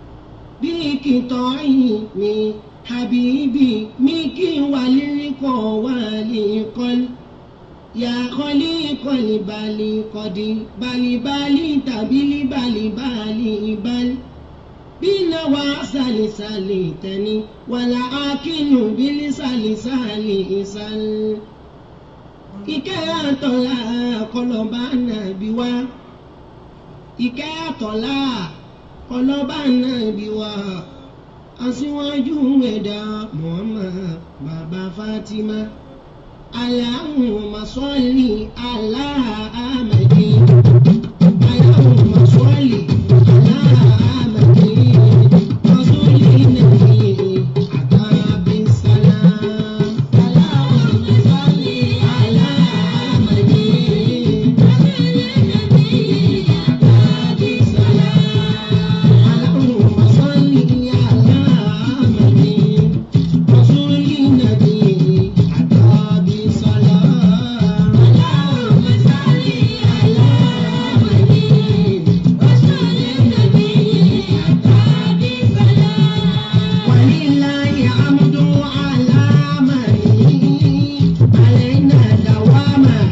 بقطعي من حبيبي ميكي وللقى ولقل يا خليق البالي قد بالي بالي تبلي بالي بالي بل بنا وسالي تني ولا أكل بلسالي سالي سال ìkẹ́ àtọ̀là kọlọ́ba nàbí wá ìkẹ́ àtọ̀là kọlọ́ba nàbí wá aṣíwájú ẹ̀dá Muhammad bàbá Fatima Allahumma salli ala Ahmadi Allahumma salli ala Ahmadi rasuli nabi àtàbí salam Allahumma salli ala Ahmadi àtàbí salam Allahumma salli ala Ahmadi rasuli nabi àtàbí salam Allahumma salli ala Ahmadi rasuli nabi àtàbí salam ولله حمد على من علينا دواما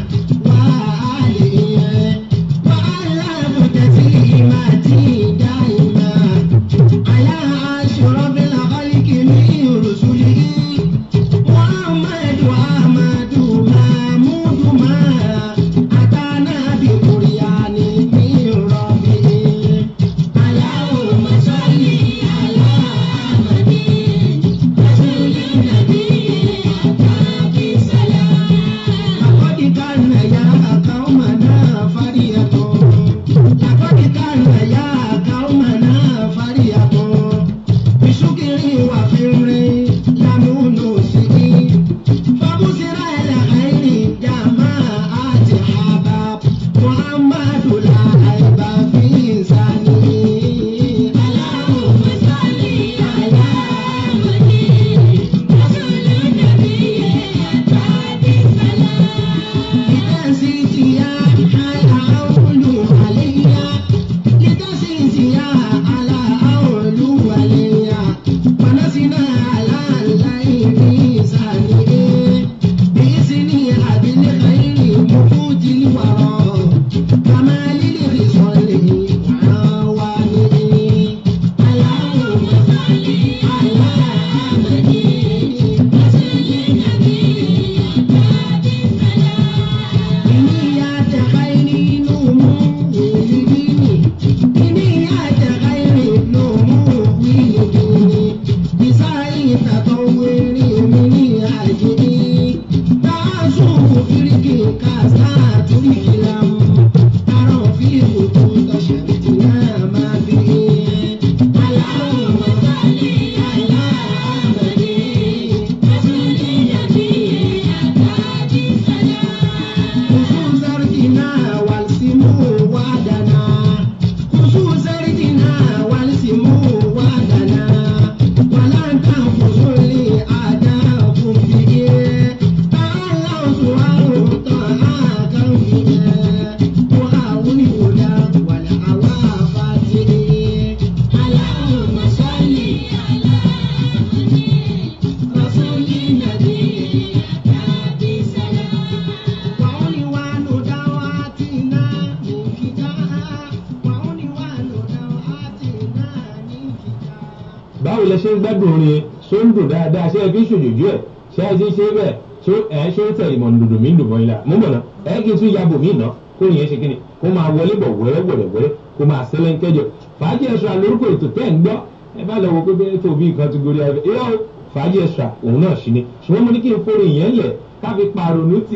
وآله وعلى تسليماتي دائما على أشرف الخلق من رسله محمد وأحمد محمود ما أتانا بقرآن من ربه اللهم صل على محمد رسول النبي أتاك سلام لقد كان يا قومنا فرية لقد كان يا قومنا فرية بشكر وفر لم نسئ فبصر الخير جماعة حباب محمد لا عيب في لسانه اللهم صل على محمد رسول النبي أتاك السلام لتزيد يا أولو عليا لتزيد يا على أولو عليا ونسنا على الليل سانئ بإذني عبد الخير مفوت الورى كمال الخصال وعوانه اللهم صل على محمد رسول النبي أتاك السلام بنيات خير نمو لديني بنيات خير نمو لديني بسعي تطور من أجلي تعزو فرق كاسات الكلام ترى في خطوط شمتنا ما به اللهم صل على محمد رسول النبي أتاك السلام خصوص ارضنا والسمو وعدنا خصوص ارضنا والسمو وعدنا ولا تنقصوا لي أعداءكم به تعالوا سؤال طاعاكم به وأولي الهدى والعوافات اللهم صل على محمد رسول النبي أتاك سلام وعنوان دعواتنا من كتاب وعنوان دعواتنا من كتاب báwo lẹ ṣe ń gbádùn orin ṣó ń dùn dáadáa ṣé ẹ fi ń ṣòjòjú ẹ ṣé ṣé ẹ ti ṣe bẹ́ẹ̀ ṣó ẹ ṣó ń tẹ̀lé mọ̀ dòdò mí dùn mọ́ ilà mú bọ̀ náà ẹ kí n tún yabò mí ná kó yẹn ṣe kíni kó máa wọlé bọ̀ wẹ́rẹ́ wẹ̀rẹ̀ wẹ́rẹ́ kó máa sẹ́lẹ̀ ń kẹjọ fàájì ẹ̀ṣọ́ àlórúkọ ètò tẹ́ ń gbọ́ ẹ bá lọ wo pé bẹ́ẹ̀ tó bí nǹkan ti gorí abẹ́ irọ́ o, fàájì ẹ̀ṣọ́ òun náà ṣì ni ṣùgbọ́n mo ní kí n forí yẹn lẹ̀ káfi pàrònú ti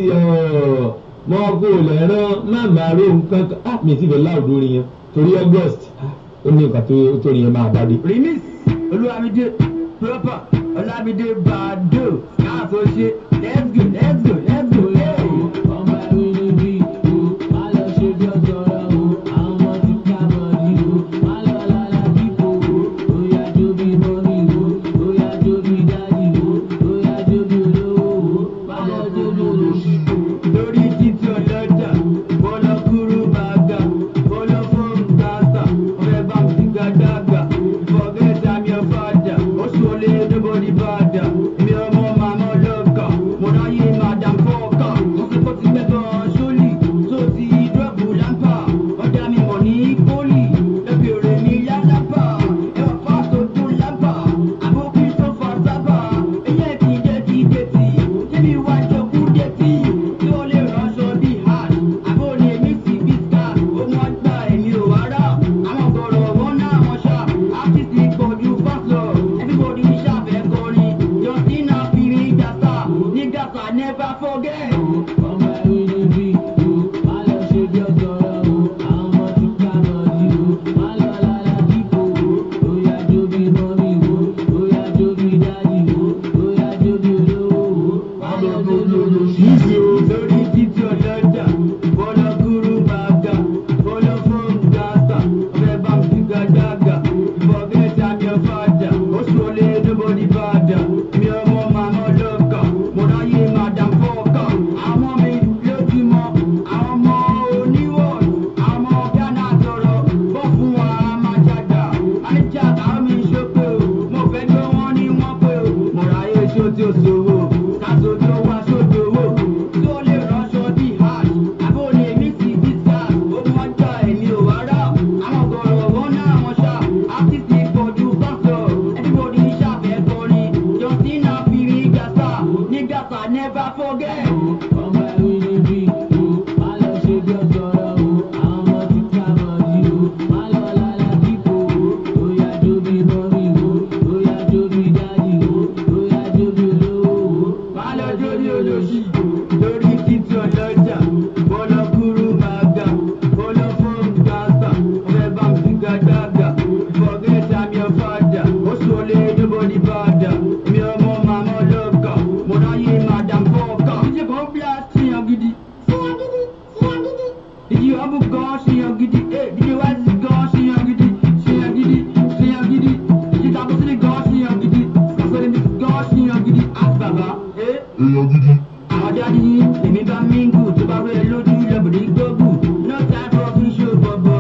mọ kó lẹ̀ rán má máa ró nǹkan kan ah mi ti fẹ́ láòdó orin yẹn torí august ah ó ní nǹkan tó tó rí yẹn máa bá dé. remix olúwamídé proper ọlámídé bàdó káàtó ṣe let's go let's go let's go. Hey. ọmọ ẹ̀rí níbí o má lọ ṣe bí ọjọ́rọ̀ o àwọn ọmọ ti ká bọ̀dí o má lọ lára dípò o ó yá jó bí mọ́mí o ó yá jó bí dádì o ó yá jó bí olówó o má lọ jó bí olóṣì o. lórí títí ọlọ́jà bọ́lá kúrú bàgà bọ́lá fún gàtà ọ̀rẹ́ bá mi ti ga dàgbà forget I'm your father ó sọlé nobody bàdà èmi ọmọ màmá ọlọ́kà mo ráyè madam fọ́ọ̀kà mo sì kó ti gbẹ́bọ̀ sólì tó ti dọ́ọ̀bù lámpà ọjà mi mọ̀ ní pólì lẹ́bẹ̀rẹ̀ mi yálápà ẹwà fáṣọ tó lámpà àbókí tó fà sábà ẹyẹ kì í jẹ́ kí dẹ́tì débi wájú kú dẹ́tì tí ó lè ránṣọ bí hàn àbó ni èmi sì bí ká ó mọ gbà èmi ò wá rà àwọn gbọ̀rọ̀ wọn náà wọn ṣá áfíìsì pọ̀jù fásọ̀ everybody ṣàfẹ́ kọrin justina fìrí gàtà ní gàtà never forget. ọmọ ẹ̀rí níbí o má lọ ṣe bí ọjọ́rọ̀ o àwọn ọmọ ti ká bọ̀dí o má lọ lára dípò o ó yá jó bí mọ́mí o ó yá jó bí dádì o ó yá jó bí olówó o má lọ jó bí olóṣì o. lórí títí ọlọ́jà bọ́lá kúrú bàgà bọ́lá fún gàtà ọ̀rẹ́ bá mi ga dàgà forget I'm your father ó sọlé nobody bàdà mi ọmọ màmá ọlọ́kà mo ráyè madam fọ́ọ̀kà àwọn mi lójúmọ́ àwọn ọmọ oníwọ̀n àwọn ọmọ ghana sọ̀rọ̀ bọ́ fún wa máa jàgbà máníjà táwọn mi ṣókè o mo fẹ́ gbé wọn ní wọ́n pé o mo ráyè ṣó tí ó ṣòwò káṣó tó wá ṣòdò owó tí ó lè ránṣọ bí hàn àbó ni èmi sì bí sá ó mọ gbà èmi ò wá rà àwọn gọ̀rọ̀ wọn náà wọn ṣá áfíìsì pọ̀jù fásọ̀ everybody ṣàfẹ́ kọrin justina fìrí gàtà ní gàtà never forget. ọmọ ẹ̀rí níbí o má lọ ṣe bí ọjọ́rọ̀ o àwọn ọmọ ti ká bọ̀dí o má lọ lára dípò o ó yá jó bí mọ́mí o ó yá jó bí dádì o ó yá jó bí olówó o. má lọ jórí olóṣì lórí títí ọlọ́jà bọ́lá kúrú màgà bọ́lá fún gàtà ọ̀rẹ́ bá mi ga dàgà forget I'm your father ó sọlé nobody bàdà mi ọmọ màmá ọlọ́kà mo ráyè madam fọ́ọ̀kà. ìjẹ́ kan blast ṣìyàn gidi. ṣìyàn gidi ṣìyàn gidi. ìjì ọ̀bù gan ṣìyàn gidi. ìjì wáìsì gan ṣìyàn gidi. ṣìyàn gidi ṣìyàn gidi. ìjì tàbùsílì gan ṣìyàn gidi. kàṣẹ́lẹ̀ mi gan ṣìyàn gidi. àti bàbá. èèyàn gidi. àwọn dáadé yìí èmi bá míngù tó bá rẹ lójú lẹ́bùrì gbógun no time for fi ṣó bọ̀bọ̀.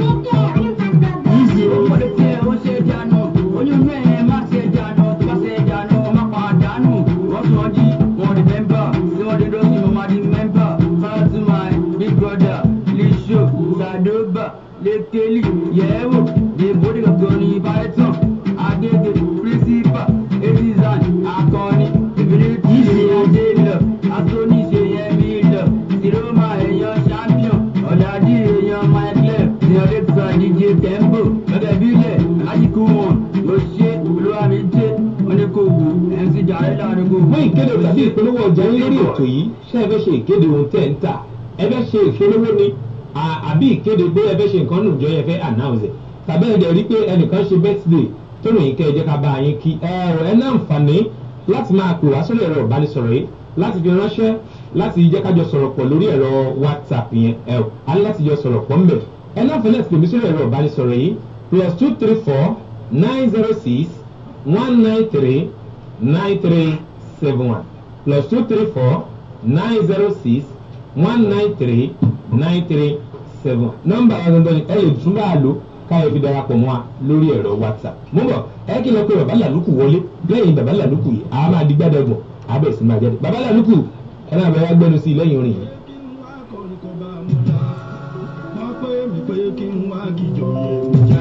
ọmọdé tí ẹ ó ṣe dànù oyún inú ẹ má ṣe dànù tó bá ṣe dànù má pa dànù wọ́n tún ọdí wọn rí mẹ́mbà tí wọ́n dé dọ́sìn mo máa di mẹ́mbà fara to my big brother lisho sadoba lekeli yẹ̀wò dèbòdì gangan ní python agége principal etizan akọni ìbílẹ̀ tí ìyá dé lọ asoni ṣe yẹn mi lọ siroma èèyàn champion ọ̀dàdì èèyàn michael èèyàn lẹ́tà dj tembo gẹ́gẹ́ bílẹ̀ alájíkú wọn ló ṣe olúwàmídé oníkòwò mc jàre láàrin gbogbo. fún ìkéde tàbí ìpolówó ọjà yín lórí ètò yìí ṣé ẹ fẹ́ ṣe ìkéde ohun tẹ́ ń tà ẹ fẹ́ ṣe ìpolówó ni à- àbí ìkéde pé ẹ fẹ́ ṣe nǹkan nù jọ ẹ fẹ́ announce ẹ̀ tàbí ẹ dẹ̀ rí pé ẹnìkan ṣe birthday tó ròyìn kẹ́ ẹ jẹ́ ká bá yín kí ẹ ẹ náà ń fàní láti máa pè wá sórí ẹ̀rọ ìbánisọ̀rọ̀ yìí láti fi ránṣẹ́ láti jẹ́ kájọ sọ̀rọ̀ pọ̀ lórí ẹ̀rọ whatsapp yẹn ẹ ò á ní láti jọ sọ̀rọ̀ pọ̀ ńbẹ̀ ẹ náà fẹ́ láti pè mí sórí ẹ̀rọ ìbánisọ̀rọ̀ yìí plus two three four nine zero six one nine three nine three seven one plus two three four nine zero six one nine three nine three seven one nọ́mbà wa gangan ni ẹ lè tún bá a lò káyọ̀ fi darapọ̀ mọ́ wa lórí ẹ̀rọ whatsapp mo bọ̀ ẹ kí lọ pé bàbá làlùkù wọlé lẹ́yìn bàbá làlùkù yìí àá máa di gbàdẹ́gbọ̀n àá bẹ̀ sí máa jáde bàbá làlùkù ẹ náà bẹ wá gbẹnu sí i lẹ́yìn orin yìí. kí n wá kọrin kó bá mú ta wọ́n pé mi pé kí n wá kíjọ yẹ jẹ́.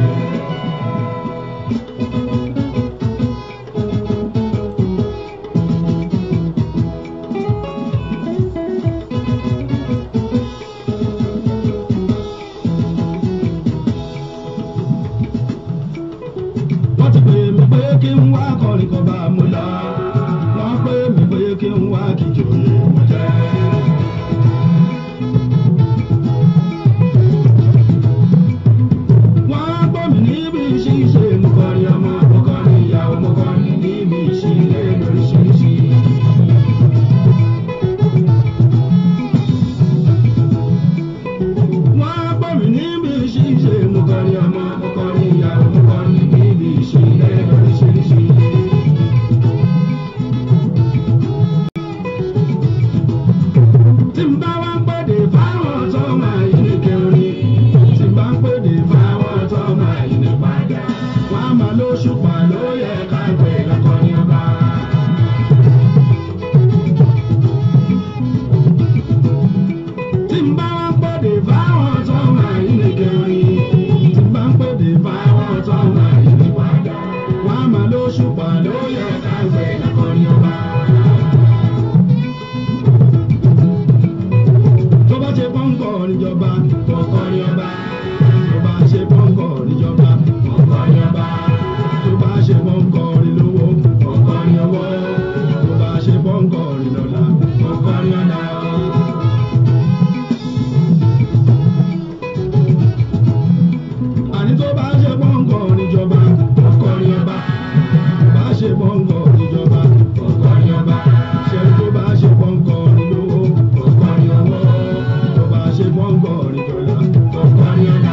kìjòyè mo jẹ́. wọ́n á gbọ́ mi níbi ṣíṣe mo kọrin ọmọ mo kọrin ìyàwó mo kọrin níbi ìṣílẹ̀ lóríṣiríṣi. wọ́n á gbọ́ mi níbi ṣíṣe mo kọrin ọmọ mo kọrin ìyàwó mo kọrin níbi ìṣílẹ̀ lóríṣiríṣi. tí n bá wá ń pèdè fáwọn tó máa yí ní kẹrin tí n bá ń pèdè fáwọn tó máa yí ní padà wọn á máa lóṣùpá ló yẹ ká gbé lọkọrin ọba. tí n bá wá ń pèdè fáwọn tó máa yí ní kẹrin tí n bá ń pèdè fáwọn tó máa yí ní padà wọn á máa lóṣùpá ló yẹ ká gbé lọkọrin ọba. tó bá ṣe pọ́ńkọ̀ níjọba kọ̀ọ̀kọ́ ní ọba tó bá ṣe pọ́ńkọ̀ níjọba kọ̀ọ̀kọ́ ní ọba tó bá ṣe pọ́ńkọ̀ nílówó kọ̀ọ̀kọ́ ní owó tó bá ṣe pọ́ńkọ̀ nílọ́lá kọ̀ọ̀kọ́ ní ọ̀la. àní tó bá ṣe pọ́ńkọ̀ níjọba kọ̀ọ̀kọ́ ní ọba tó bá ṣe pọ́ńkọ̀ níjọba kọ̀ọ̀kọ́ ní ọba ṣe tó bá ṣe pọ́ńkọ̀ nílówó kọ̀ọ̀kọ́ ní owó tó bá ṣe pọ́ńkọ̀ níjọba kọ̀ọ̀kọ́ ní ọ̀la.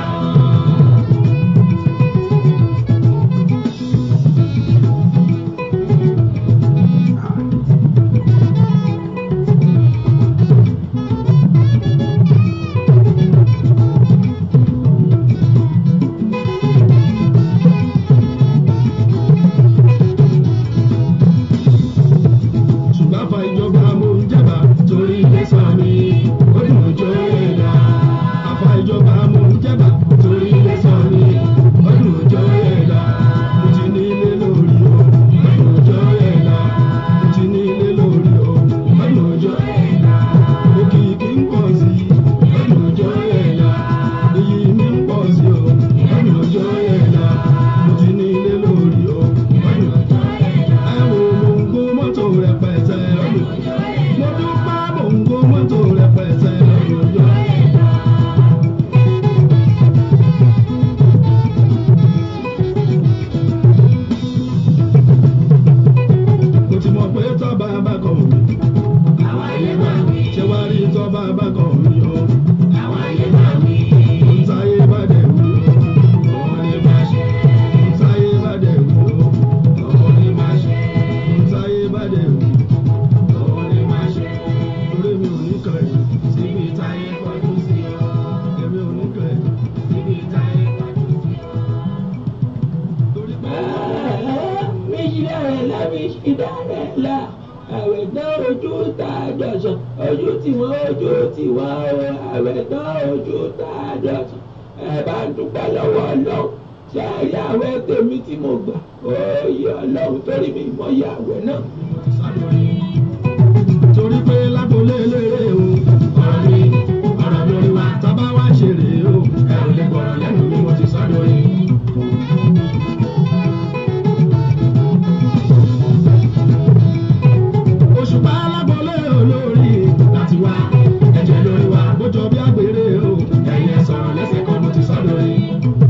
ṣùgbọ́n àfa ìjọba mo ń jẹ̀bà torí ilé sọ mi ó dùn ó jọ ẹ̀dá. àfa ìjọba mo ń jẹ̀bà torí ilé sọ mi ó dùn ó jọ ẹ̀dá. mo ti ní ilé lórí o ó dùn ó jọ ẹ̀dá. mo ti ní ilé lórí o ó dùn ó jọ ẹ̀dá. òkìkí ń pọ̀ sí i ó dùn ó jọ ẹ̀dá. iyì mi ń pọ̀ sí o ó dùn ó jọ ẹ̀dá. mo ti ní ilé lórí o ó dùn ó jọ ẹ̀dá. ẹ wo mo ń gbó mọ́tò rẹpẹtẹ lọ́dún. mo dúpẹ́ mo ń gbó mọ́tò rẹpẹtẹ lọ́dún. mo ti mọ̀ pé tọ́ba bá kọ̀ mí. àwọn ayé máa wí. ṣé wàá rí tọ́ba bá kọ̀ mí o. àwọn ayé máa wí. ń táyé bá dẹ̀ wí o. òun ni máa ṣe. ń táyé bá dẹ̀ wí o. òun ni máa ṣe. ń táyé bá dẹ̀ wí. òun ni máa ṣe. torí mi ò ní kàn yín síbi táyé kọjú sí o. èmi ò ní kàn yín síbi táyé kọjú sí o. torí pé. méjìlá rẹ̀ lábí ìdá rẹ̀ la àwẹ̀ tán ojú tá a dọ̀sán ojú tí wọ́n ojú tí wọ́n o àwẹ̀ tán ojú tá a dọ̀sán ẹ bá ń dúpẹ́ lọ́wọ́ ọlọ́run ṣe àyè àwẹ̀ tèmi tí mo gbà ó yẹ ọlọ́run torí mi mọ iye àwẹ̀ náà. torí pé lágbolé eléré o ọ̀rọ̀ mi ọ̀rọ̀ mi orí wa tábà wá ṣeré o ẹ ò lè gbọ́rọ̀ lẹ́nu mi mo ti sọ́dọ̀ yìí. òṣùpá lágbolé olórí láti wá ẹ̀jẹ̀ lórí wa bójọ bí àgbèrè o ẹ̀yẹ sọ̀rọ̀ lẹ́sẹ̀ kan mo ti sọ́dọ̀ yìí.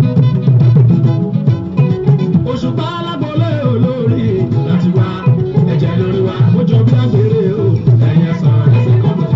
òṣùpá lágbolé olórí láti wá ẹ̀jẹ̀ lórí wa bójọ bí àgbèrè o ẹ̀yẹ sọ̀rọ̀ lẹ́sẹ̀ kan mo ti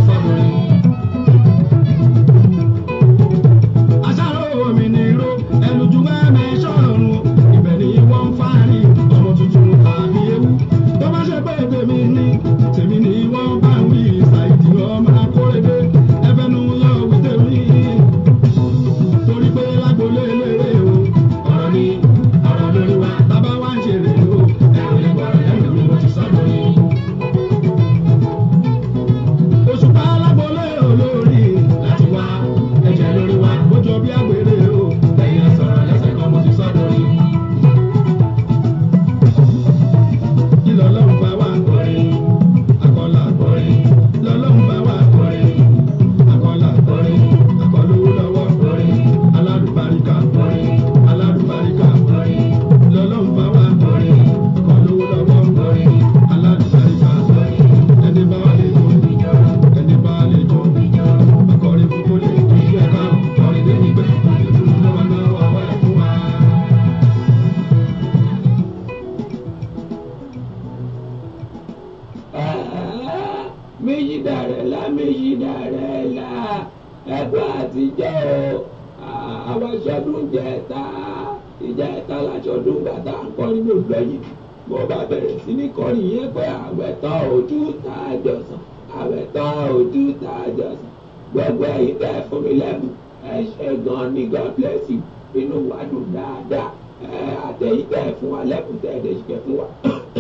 jẹ́ o àwọn aṣọ́dún jẹ́ta ìjẹ́ta láṣọdún bàtà ń kọrin ló lọ́yìn mo bá bẹ̀rẹ̀ sí ní kọrin yẹn pé àwẹ̀ tán ojú tá a jọ sàn àwẹ̀ tán ojú tá a jọ sàn gbogbo ẹ̀yin tẹ́ ẹ fún mi lẹ́bùn ẹ ṣe gan ni God bless you inú wa dùn dáadáa ẹ àtẹ̀yìn tẹ́ ẹ fún wa lẹ́bùn tẹ́ ẹ dẹ̀ ṣe fún wa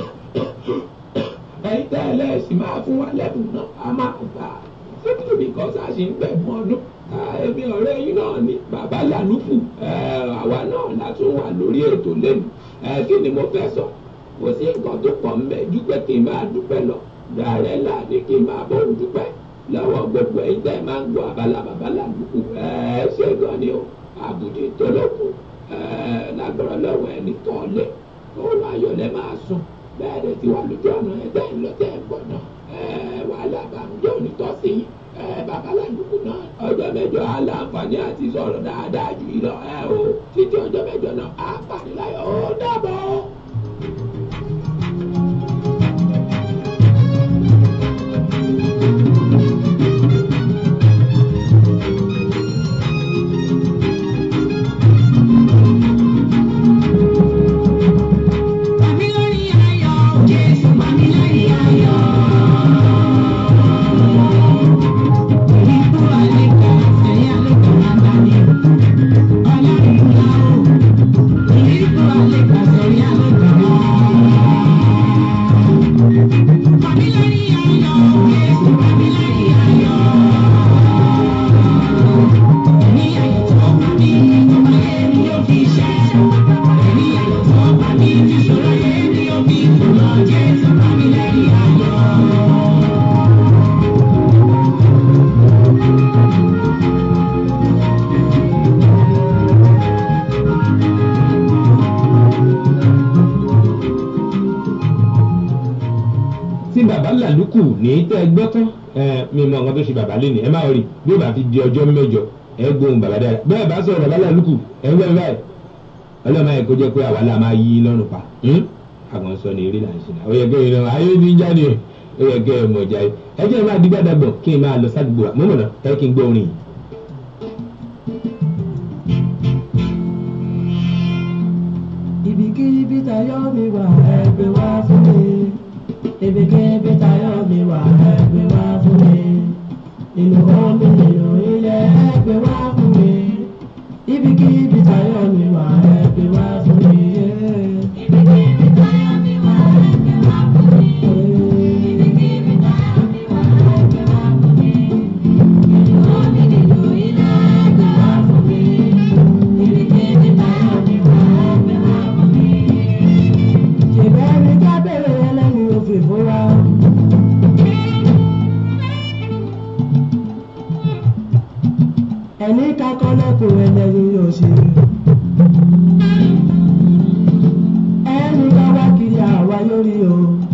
ẹ̀yin tẹ́ ẹ lẹ́sìn máa fún wa lẹ́bùn náà a máa gbà simply because a ṣe ń gbẹ̀bùn ọdún ẹbí ọ̀rẹ́ yín náà ni bàbá lanufu àwa náà la tún wà lórí ètò lẹ́nu kí ni mo fẹ́ sọ kò sí nǹkan tó pọ̀ mbẹ́ dúpẹ́ kí n máa dúpẹ́ lọ dàrẹ́ là ní kí n máa bọ̀ ń dúpẹ́ lọ́wọ́ gbogbo ẹ̀yin tẹ́ ẹ máa ń gbọ́ abala bàbá lanufu ṣé gan ni o àbùdí tọ́lọ́kùn lágbára lọ́wọ́ ẹni tán lẹ̀ òun ayọ̀lẹ̀ máa sùn bẹ́ẹ̀ dẹ̀ ti wà lójú ọ̀nà ẹ̀ tẹ́ ń lọ tẹ́ ń bọ̀ náà wàhálà bàmújẹ́ onítọ́sí yín babaláwo náà ọjọ́ mẹ́jọ aláǹfààní àti sọ̀rọ̀ dáadáa jù yìí lọ ẹ o títí ọjọ́ mẹ́jọ náà á pàdé láyọ̀ ó dàbọ̀. Mami lórí ayọ̀, Jésù mami lórí ayọ̀. Ìrìkú àlékà, ẹ̀yà àlékà máa bá mi. Ọlọ́run ńlá o. Ìrìkú àlékà, ẹ̀yà àlékà máa. Mami lórí ayọ̀, Jésù mami lórí ayọ̀. Ẹ̀mí ayọ̀ tó bá mi, ọmọ ayé mi yóò fi ṣẹ́. Ẹ̀mí ayọ̀ tó bá mi, ìṣòro ayé mi yóò fi kùnà. Jésù mami lórí ayọ̀. tí bàbá làlùkù ní tẹ́ ẹ gbọ́ tán ẹ mi mọ nǹkan tó ṣe bàbá lé ní ẹ má rí bí ó bá fi di ọjọ́ mẹ́jọ ẹ gbóhùn bàbá dára bẹ́ẹ̀ bá sọ̀rọ̀ bàbá làlùkù ẹ wẹ́ báyìí ọlọ́mọ ẹ̀ kó jẹ́ pé àwa la máa yí lọ́rùn pa àwọn sọ ní eré là ń ṣe náà ó yẹ kí ẹ ayé ní jáde ó yẹ kí ẹ mọ̀ jáde ẹ jẹ́ ẹ máa di gbàdàgbọ̀ kí n máa lọ sádùúgbò wa mọ́mọ́nà ẹ kí n gbọ́ orin yìí. ibikíbi tayọ mi wà ẹgbẹ́ wá fún mi ibikíbi tayọ mi wà ẹgbẹ́ wá fún mi nínú omi nínú ilẹ̀ ẹgbẹ́ wá fún mi ibikíbi tayọ mi wà ẹgbẹ́ wá fún mi. Ibikíbi táyọ̀ mi wà ẹgbẹ́ wá fún mi. Ibikíbi táyọ̀ mi wà ẹgbẹ́ wá fún mi. Nínú omi nínú ilẹ̀ ẹgbẹ́ wá fún mi. Ibikíbi táyọ̀ mi wà ẹgbẹ́ wá fún mi. ṣèbẹ́ni kábẹ́rẹ́ ẹlẹ́ni òfin fúnra. ẹni kakọ́ lẹ́kùn ẹlẹ́ni yóò ṣe. ẹni bá wá kiri àwa lórí o.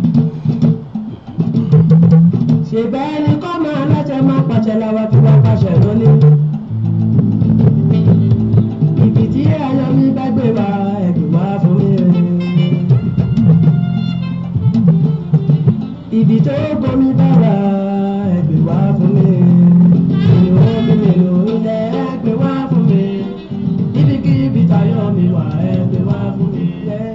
ṣèbẹ́ni kọ́ máa láṣẹ máa pàṣẹ làwa fi wá pàṣẹ lónìí. ibi tí ayọ̀ mi bá gbé wa ẹ̀dùn wá fún mi. ibi tó gbomi bá wà ẹgbẹ́ wá fún mi. nínú omi nínú ilẹ̀ ẹgbẹ́ wá fún mi. ibikíbi tayọ̀ mi wà ẹgbẹ́ wá fún mi.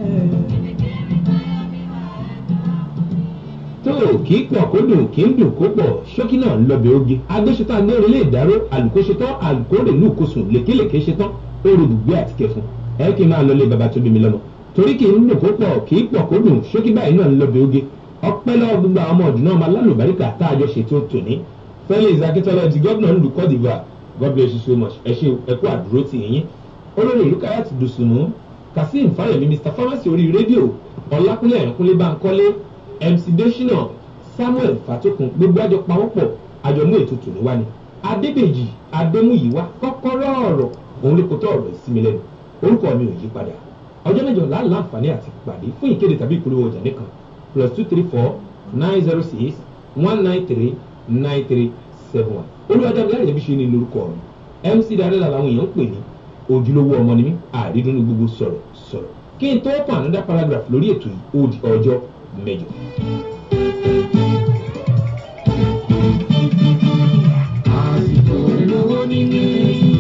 tó kì í pọ̀ kó dùn kì í dùn kó pọ̀ ṣókí náà ń lọ́bẹ̀ oge agbésọtán agbére lè dáró àlùkò ṣetán àlùkò rè lù kó sùn lékelèké ṣetán oru gbùgbé àti kẹfun ẹ kí n máa lọ lé baba tó bí mi lọ́mọ torí kì í dùn kó pọ̀ kì í pọ̀ kó dùn ṣókí báyìí náà ń lọ́bẹ̀ oge ọpẹ́ lọ́wọ́ gbogbo àwọn ọmọ ọdún náà máa lálùbáríkà tá a jọ ṣètò tòní felix akíntola di gómìnà ìlú cote divoire god bless you so much ẹ ṣe ẹ kú àdúró tì yín olórí ìlú káyà ti dùsùnmù kazeem fáyemí mr pharmacy orí rédíò ọlákúnlé ẹ̀rọ̀kúnlé báńkọ́lé mc deshina samuel fatokun gbogbo àjọ pawọ́pọ̀ àjọmú ètò tòní wá ni adébèjì adémúyìwá kọ́kọ́rọ́ ọ̀rọ̀ òun ló kó tó ọ̀rọ̀ ìsinmi lẹ́nu orúkọ mi ò yí padà ọjọ́ mẹ́jọ láàlá àǹfààní àti pàdé fún ìkéde tàbí ìpolówó ọjà nìkan plus two three four nine zero six one nine three nine three seven one olùwàjàmí láyé bí ṣe ní lórúkọ ọ̀run mc darela làwọn èèyàn ń pè ní ojúlówó ọmọ ni mí àrídùnnú gbogbo sọ̀rọ̀ sọ̀rọ̀ kí n tó pọ̀ another paragraph lórí ètò yìí ó di ọjọ́ mẹ́jọ. àsìkò olówó níní.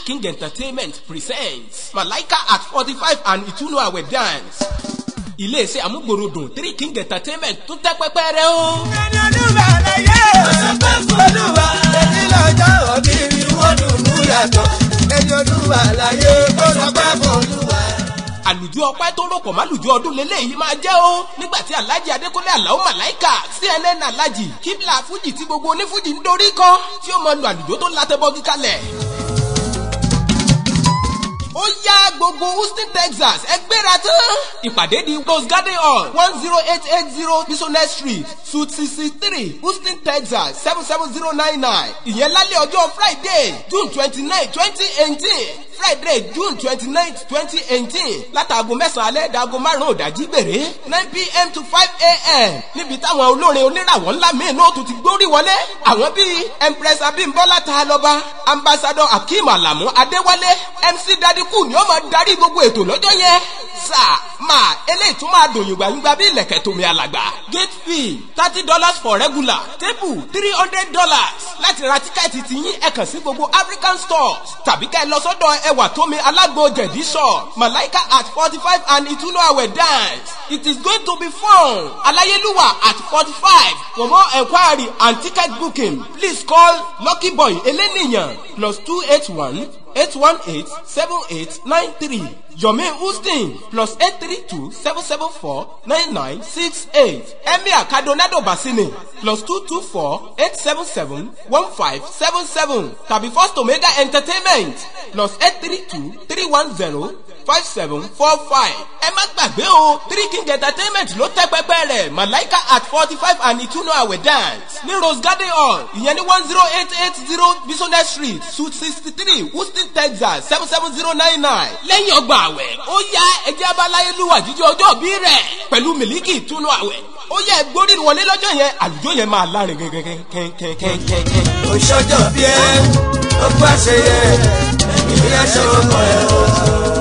king entertainment presents malaika at forty five and ìtúnú àwẹ̀ dance iléeṣẹ́ amúgbòròdùn three king entertainment tún tẹ́ pẹ́pẹ́ rẹ o. ẹni olúwa láyé ọ̀sán fún olúwa ẹni lọ́jọ́ òbí mi wọ́n dùn mú yàtọ̀ ẹni olúwa láyé ọ̀sán fún olúwa. àlùjọ ọpẹ́ tó rọpò málùjọ ọdún lélẹyìí máa jẹ́ o nígbà tí alhaji adékúnlé aláwọ màláìka cnn alhaji kíbla fújì tí gbogbo onífújì ń dorí kan tí ó mọ lu àlùjọ tó látẹbọgí kalẹ̀. ó yá gbogbo houston texas ẹ gbéra tán. ìpàdé di rose garden hall one zero eight eight zero business street suite sixty three houston texas seven seven zero nine nine ìyẹn lálẹ́ ọjọ́ friday june twenty nine twenty eighteen friday june twenty nine twenty eighteen látàgò mẹ́sàn-án alẹ́ dàgò márùn-ún òdàjí gbèrè nine pm to five am níbi táwọn olórin oníràwọ̀ ńlá míì náà tún ti gbórí wọlé àwọn bíi empress abimbola taaloba ambassador akeem alamu adéwálé mc dadiku ni ó máa darí gbogbo ètò lọ́jọ́ yẹn sáà máa eléyìí tún máa dùn yùngbàyùngbà bí ilẹ̀kẹ̀ tómi alàgbà gate fee thirty dollars for regular table three hundred dollars láti ra tíkẹ́ẹ̀tì tìyín ẹ kàn sí gbogbo african stores tàbí ká ẹ lọ sọ́dọ̀ ẹwà tómi alágbo jẹ̀dí shop malaika at forty five and ìtúnú àwẹ̀ dance it is going to be fun aláyélúwà at forty five for more enquiry and ticket booking please call lucky boy eleniyan plus two eight one eight one eight seven eight nine three yomi houston plus eight three two seven seven four nine nine six eight emir kadonado basini plus two two four eight seven seven one five seven seven tàbí first omega entertainment plus eight three two three one zero five seven four five. ẹ má gbàgbé o three king entertainment ló tẹ́ pẹ́pẹ́ rẹ̀ malaika at forty five and ìtúnú àwẹ̀ dance ní rose garden hall ìyẹn ní one zero eight eight zero business street suite sixty three houston texas seven seven zero nine nine. lẹ́yìn ọgbà àwẹ̀ ó yá ẹjẹ́ abáláyélúwà jíjẹ́ ọjọ́ bí rẹ̀ pẹ̀lú mílíkì ìtúnú àwẹ̀ ó yẹ gbórí wọlé lọ́jọ́ yẹn àlùjọ yẹn máa lárin kẹ́kẹ́kẹ́kẹ́kẹ́kẹ́. òṣòjọ́ bí ẹ ó pàṣẹ yẹ ẹ̀mí aṣọ ọkọ̀ ẹ̀ o.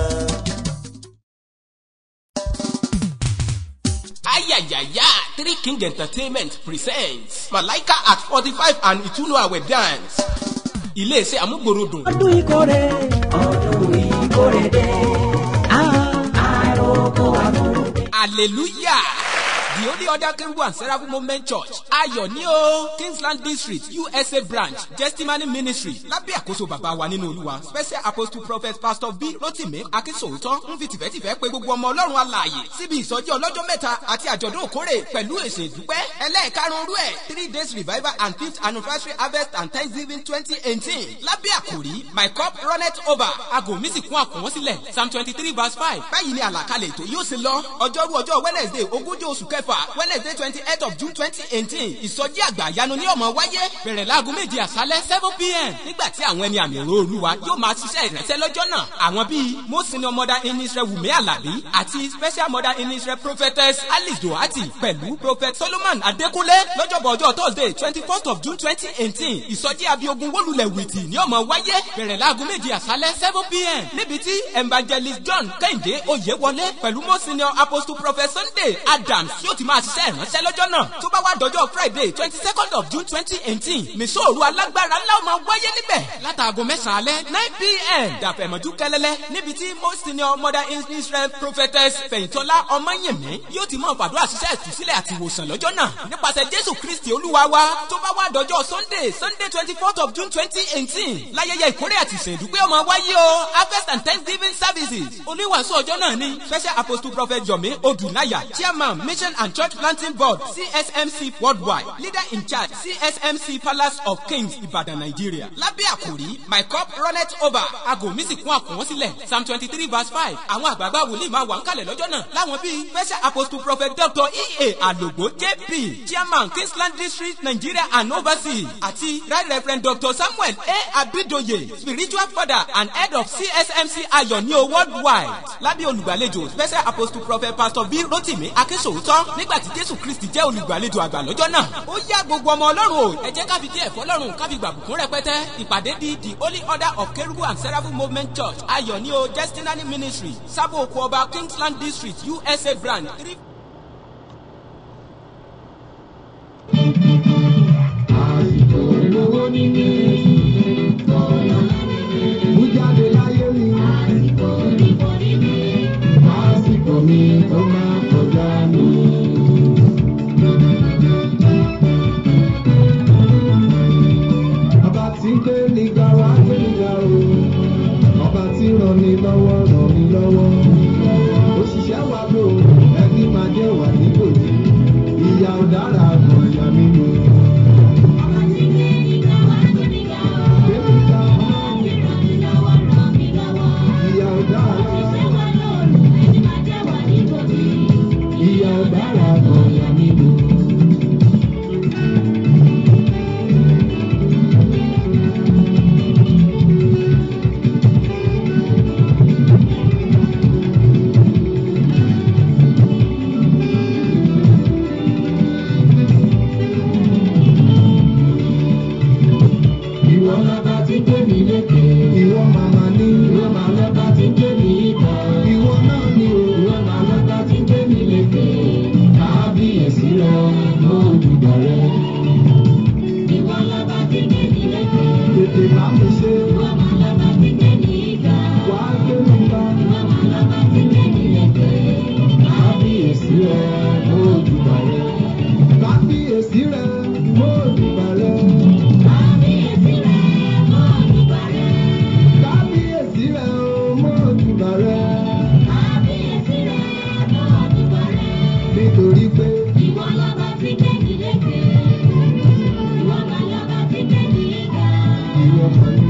ayayaya three king entertainment presents malaika at forty five and ìtúnú àwẹ̀ dance iléeṣẹ́ amúgbòròdùn. ọdún ìkórè ọdún ìkórè dé àròkọ àkórè. hallelujah the only other kingdom and seraphim movement church ayọ̀ ní o kingsland district usa branch testimony ministry lábẹ́ àkóso bàbá wa nínú olúwa special apostle prophet pastor b rotimi akínsòótọ́ ń fi tìfẹ́tìfẹ́ pé gbogbo ọmọ ọlọ́run alààyè síbi ìsọjí ọlọ́jọ́ mẹ́ta àti àjọ̀dún òkórè pẹ̀lú èsè ìdúpẹ́ ẹlẹ́ẹ̀karùn-ún rú ẹ̀ three days revival and fifth anniversary harvest and thanksgiving twenty eighteen lábẹ́ àkòrí my cup runneth over aago mi sì kún àkùnwọ́n sílẹ̀ psalm twenty three verse five báyìí ni àlàkalẹ̀ ètò yóò ṣe lọ ọjọ́rú ọjọ́ wednesday ogúnjọ́ oṣù kẹfà wednesday twenty eight of june twenty eighteen ìsọjí àgbà àyanu ní ọmọ wáyé bẹ̀rẹ̀ láago méje àṣálẹ́ seven pm nígbà tí àwọn ẹni àmì èrò olúwa yóò máa ṣiṣẹ́ ìrẹsẹ́ lọ́jọ́ náà àwọn bíi most senior mother in israel wùmí alábí àti special mother in israel prophetess alice dohati pẹ̀lú prophet solomon adékúnlé lọ́jọ́bọ̀ ọjọ́ thursday twenty first of june twenty eighteen ìsọjí abiogun wólulẹ̀ wìtì ní ọmọ wáyé bẹ̀rẹ̀ láago méje àṣálẹ́ seven pm níbi tí evangelist john kẹ́hìndé oyèwọlé pẹ̀lú most senior apostle prophet sunday adams yóò ti máa ṣiṣẹ́ ìránṣẹ́ lọ́jọ́ náà tó bá wá dọjọ́ friday twenty second of june twenty eighteen mìsòòrù alágbára ńlá máa wáyé níbẹ̀ látàgò mẹ́sàn-án alẹ́ nine pm dàpẹ̀mọ́jú kẹlẹ́lẹ́ níbi tí most senior mother in israel prophetess fẹ̀yìntọ́lá ọmọyẹ̀mí yóò ti mọ̀ fàdúrà ṣiṣẹ́ ìtúsílẹ̀ àti ìwòsàn lọ́jọ́ náà nípasẹ̀ jésù kristi olúwa wa tó bá wá dọjọ́ sunday sunday twenty fourth of june twenty eighteen láyẹyẹ ìkórè àti ìsèdúpẹ́ ọmọ wáyé o harvest and thanksgiving services oníwàásù ọjọ́ náà ni special apostle prophet yomi odunaya chairman mission and church planting board csmc worldwide leader in charge csmc palace of kings ibadan nigeria lábẹ́ àkòrí my cup runneth over aago mi sì kún àkùnwọ́n sílẹ̀ psalm twenty three verse five àwọn àgbààgbà wòlíì máa wà ń kalẹ̀ lọ́jọ́ náà láwọn bíi special apostle prophet dr ea alogbo jp chairman kingsland district nigeria and overseas àti right reverend dr samuel a abidoye spiritual father and head of csmc ayọ̀níò worldwide lábẹ́ olùgbàlejò special apostle prophet pastor b rotimi akínsòótọ́ nígbà tí jésù kristi jẹ́ olùgbàlejò àgbà lọ́jọ́ náà ó yá gbogbo ọmọ ọlọ́run o ẹ jẹ́ ká fi díẹ̀ fọlọ́run ká fi gbàbùkún rẹpẹtẹ ìpàdé di the holy order of kerubu and seraphim movement church ayọ̀níò destinary ministry sábò oko ọba kingsland district usa brand three. àsìkò owó nílé ọ̀yọ́ nílé. ò dára gan ìyá mi ni. Bébí ta ìyá ò dára. Ìyá ò dára gan ìyá mi ni. Ìwọ lọ́ba tí ń gbé mi lékè. Ìwọ màmá ní. Ìwọ màá lọ́ba tí ń gbé mi yíká. Ìwọ náà ni o. Ìwọ màá lọ́ba tí ń gbé mi lékè. Kábíyèsí rẹ ló dùgbà rẹ. Tètè bá mi ṣe. Wà á gbé mi bá. Kábíyèsí rẹ ló dùgbà rẹ. Kábíyèsí rẹ ló dùgbà rẹ. Kábíyèsí rẹ o mo dùgbà rẹ. Nítorí pé ìwọ mọ̀ ní.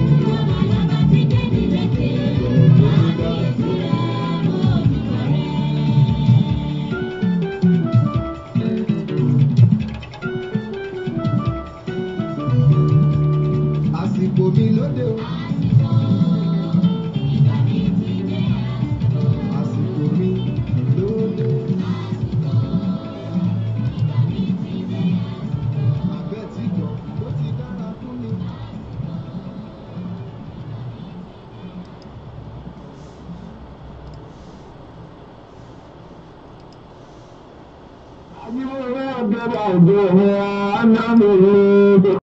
Àsìkò mi lóde o. Àsìkò mi lóde. Àbẹ̀ tí gbọ̀ ló ti dára fún mi. Àjíwò rẹ̀ ọ̀gẹ̀dẹ̀ àjọ rẹ̀ á ná mi lóde.